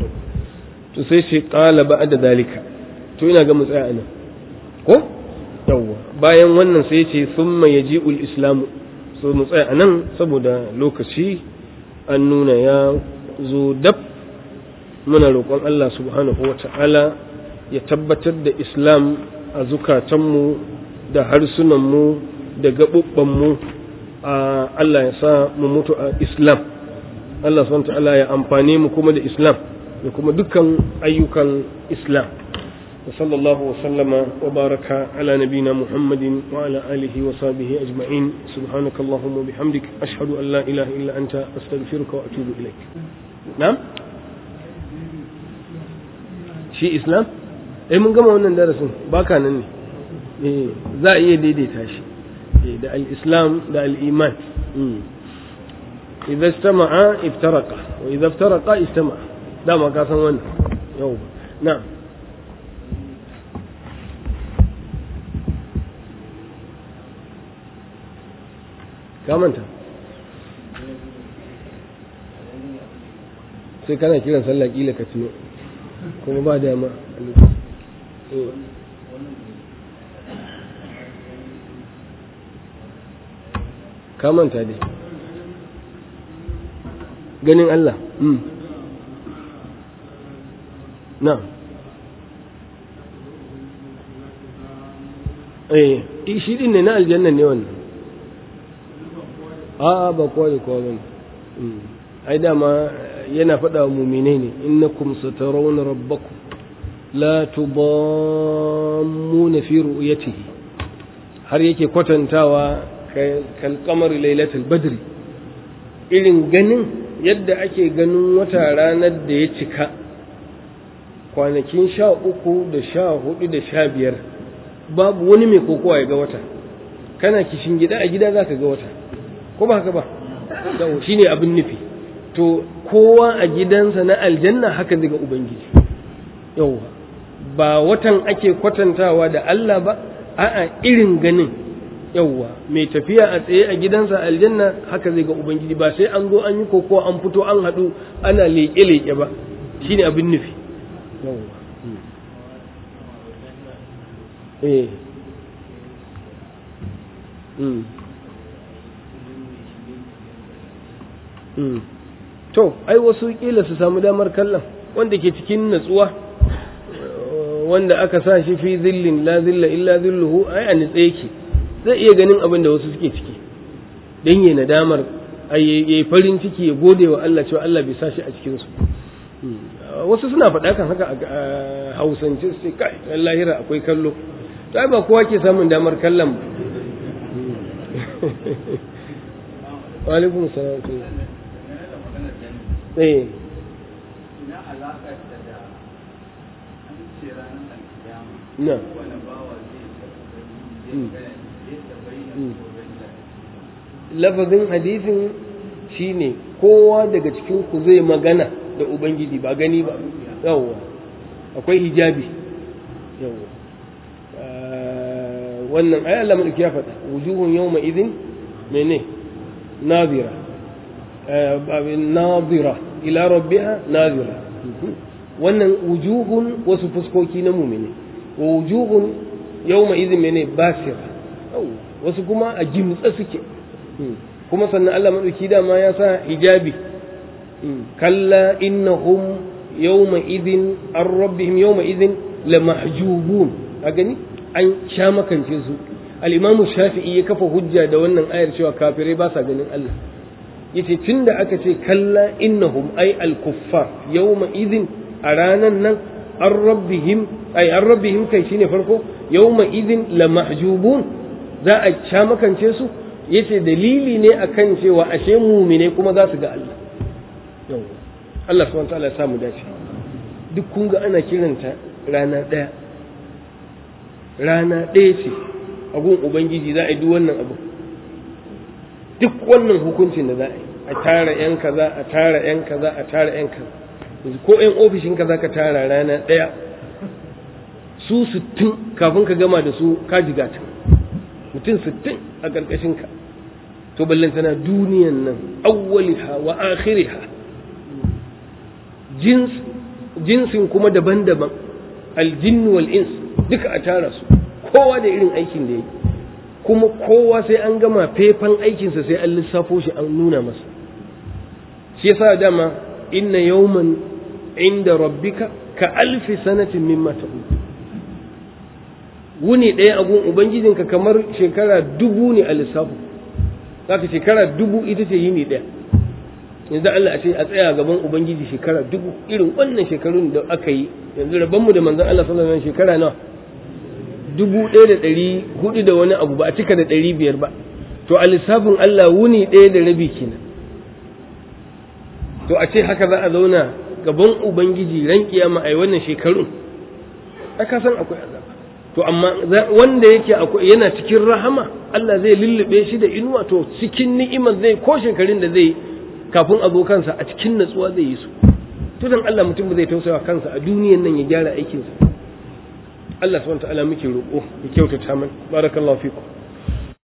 to sai shi qala ba'da dalika to ina ga mu tsaya anan ko yawwa bayan wannan sai ce summa yaji'ul islamu so mu tsaya anan saboda lokaci an nuna ya zo dab muna roƙon Allah subhanahu wa ta'ala ya tabbatar da islam a zukatanmu da harsunanmu da gaɓuɓɓanmu a Allah ya sa mu mutu a islam Allah subhanahu wa ta'ala ya amfane mu kuma da islam da kuma dukkan ayyukan islam وصلى الله وسلم وبارك على نبينا محمد وعلى آله وصحبه أجمعين سبحانك اللهم وبحمدك أشهد أن لا إله إلا أنت أستغفرك وأتوب إليك نعم شيء إسلام eh mun gama wannan darasin baka nan ne eh za a iya daidaita shi da al-islam da al-iman idza istama'a iftaraqa wa idza iftaraqa istama'a dama ka san wannan yau na'am ka manta sai kana kiran sallah kila ka tuno kuma ba dama ka manta dai ganin Allah na eh shi din ne na aljanna ne wannan a ba kowa da kowa bane ai dama yana faɗa wa muminai ne innakum satarawna rabbakum la tudammuna fi ru'yatihi har yake kwatantawa kal qamar lailatul badri irin ganin yadda ake ganin wata ranar da ya cika kwanakin sha uku da sha hudu da sha biyar babu wani mai kokowa ya ga wata kana kishin gida a gida za ka ga wata ko ba haka ba shi ne abin nufi to kowa a gidansa na aljanna haka zai ga ubangiji yauwa ba watan ake kwatantawa da Allah ba a'a irin ganin yauwa mai tafiya a tsaye a gidansa aljanna haka zai ga ubangiji ba sai an zo an yi kokowa an fito an haɗu ana leƙe-leƙe ba shine abin nufi yauwa eh to ai wasu kila su samu damar kallon wanda ke cikin natsuwa wanda aka sa shi fi zillin la zilla illa zilluhu ai a nitse yake zai iya ganin abin da wasu suke ciki dan yayi nadamar ai yayi farin ciki ya gode wa Allah cewa Allah bai sa shi a cikin su wasu suna faɗa kan haka a hausance su ce kai lahira akwai kallo to ai ba kowa ke samun damar kallon ba wa alaikum salam eh ina alaƙar da da an ce ranar alkiyama na wani bawa zai tabbata lafazin hadisin shine kowa daga cikin ku zai magana da ubangiji ba gani ba yawwa akwai hijabi yawwa wannan ayi Allah mulki ya faɗa wujuhun yawma idin mene nazira nazira ila rabbiha nazira wannan wujuhun wasu fuskoki na mumini wa wujuhun yawma idin mene basira wasu kuma a gimtsa suke kuma sannan Allah madauki dama ya sa hijabi kalla innahum yawma idin an rabbihim yawma idin la mahjubun a gani an sha makance su al-imamu shafi'i ya kafa hujja da wannan ayar cewa kafirai ba sa ganin Allah yace tunda aka ce kalla innahum ay al-kuffar yawma idin a ranan nan an rabbihim ay an rabbihim kai shine farko yawma idin la mahjubun za a sha makance su yace dalili ne akan cewa ashe mumine kuma za su ga Allah yau Allah subhanahu wataala ya samu dace duk kun ga ana kiranta rana ɗaya rana ɗaya ce a gun ubangiji za a yi duk wannan abu duk wannan hukuncin da za a yi a tara yan kaza a tara yan kaza a tara yan kaza yanzu ko yan ofishin kaza ka tara rana ɗaya su sittin kafin ka gama da su ka jigata mutum sittin a ƙarƙashinka to ballantana duniyan nan awwaliha wa akhiriha jins jinsin kuma daban-daban aljin wal ins duka a tara su kowa da irin aikin da yake kuma kowa sai an gama fefan aikinsa sai an lissafo shi an nuna masa shi yasa dama inna yawman inda rabbika ka alfi sanatin mimma ta'ud wuni ɗaya a gun ubangijinka kamar shekara dubu ne a lissafu zaka shekara dubu ita ce yini ɗaya yanzu Allah a ce a tsaya gaban ubangiji shekara dubu irin wannan shekarun da aka yi yanzu rabonmu da manzon Allah sallallahu alaihi shekara nawa dubu ɗaya da ɗari hudu da wani abu ba a cika da ɗari biyar ba to a lissafin Allah wuni ɗaya da rabi kenan to a ce haka za a zauna gaban ubangiji ran kiyama ai wannan shekarun aka san akwai azaba to amma wanda yake akwai yana cikin rahama Allah zai lullube shi da inuwa to cikin ni'imar zai ko shekarun da zai kafin a zo kansa a cikin natsuwa zai yi su to dan Allah mutum zai tausaya kansa a duniyan nan ya gyara aikinsa Allah subhanahu wa ta'ala muke roƙo ya kyautata mana barakallahu fikum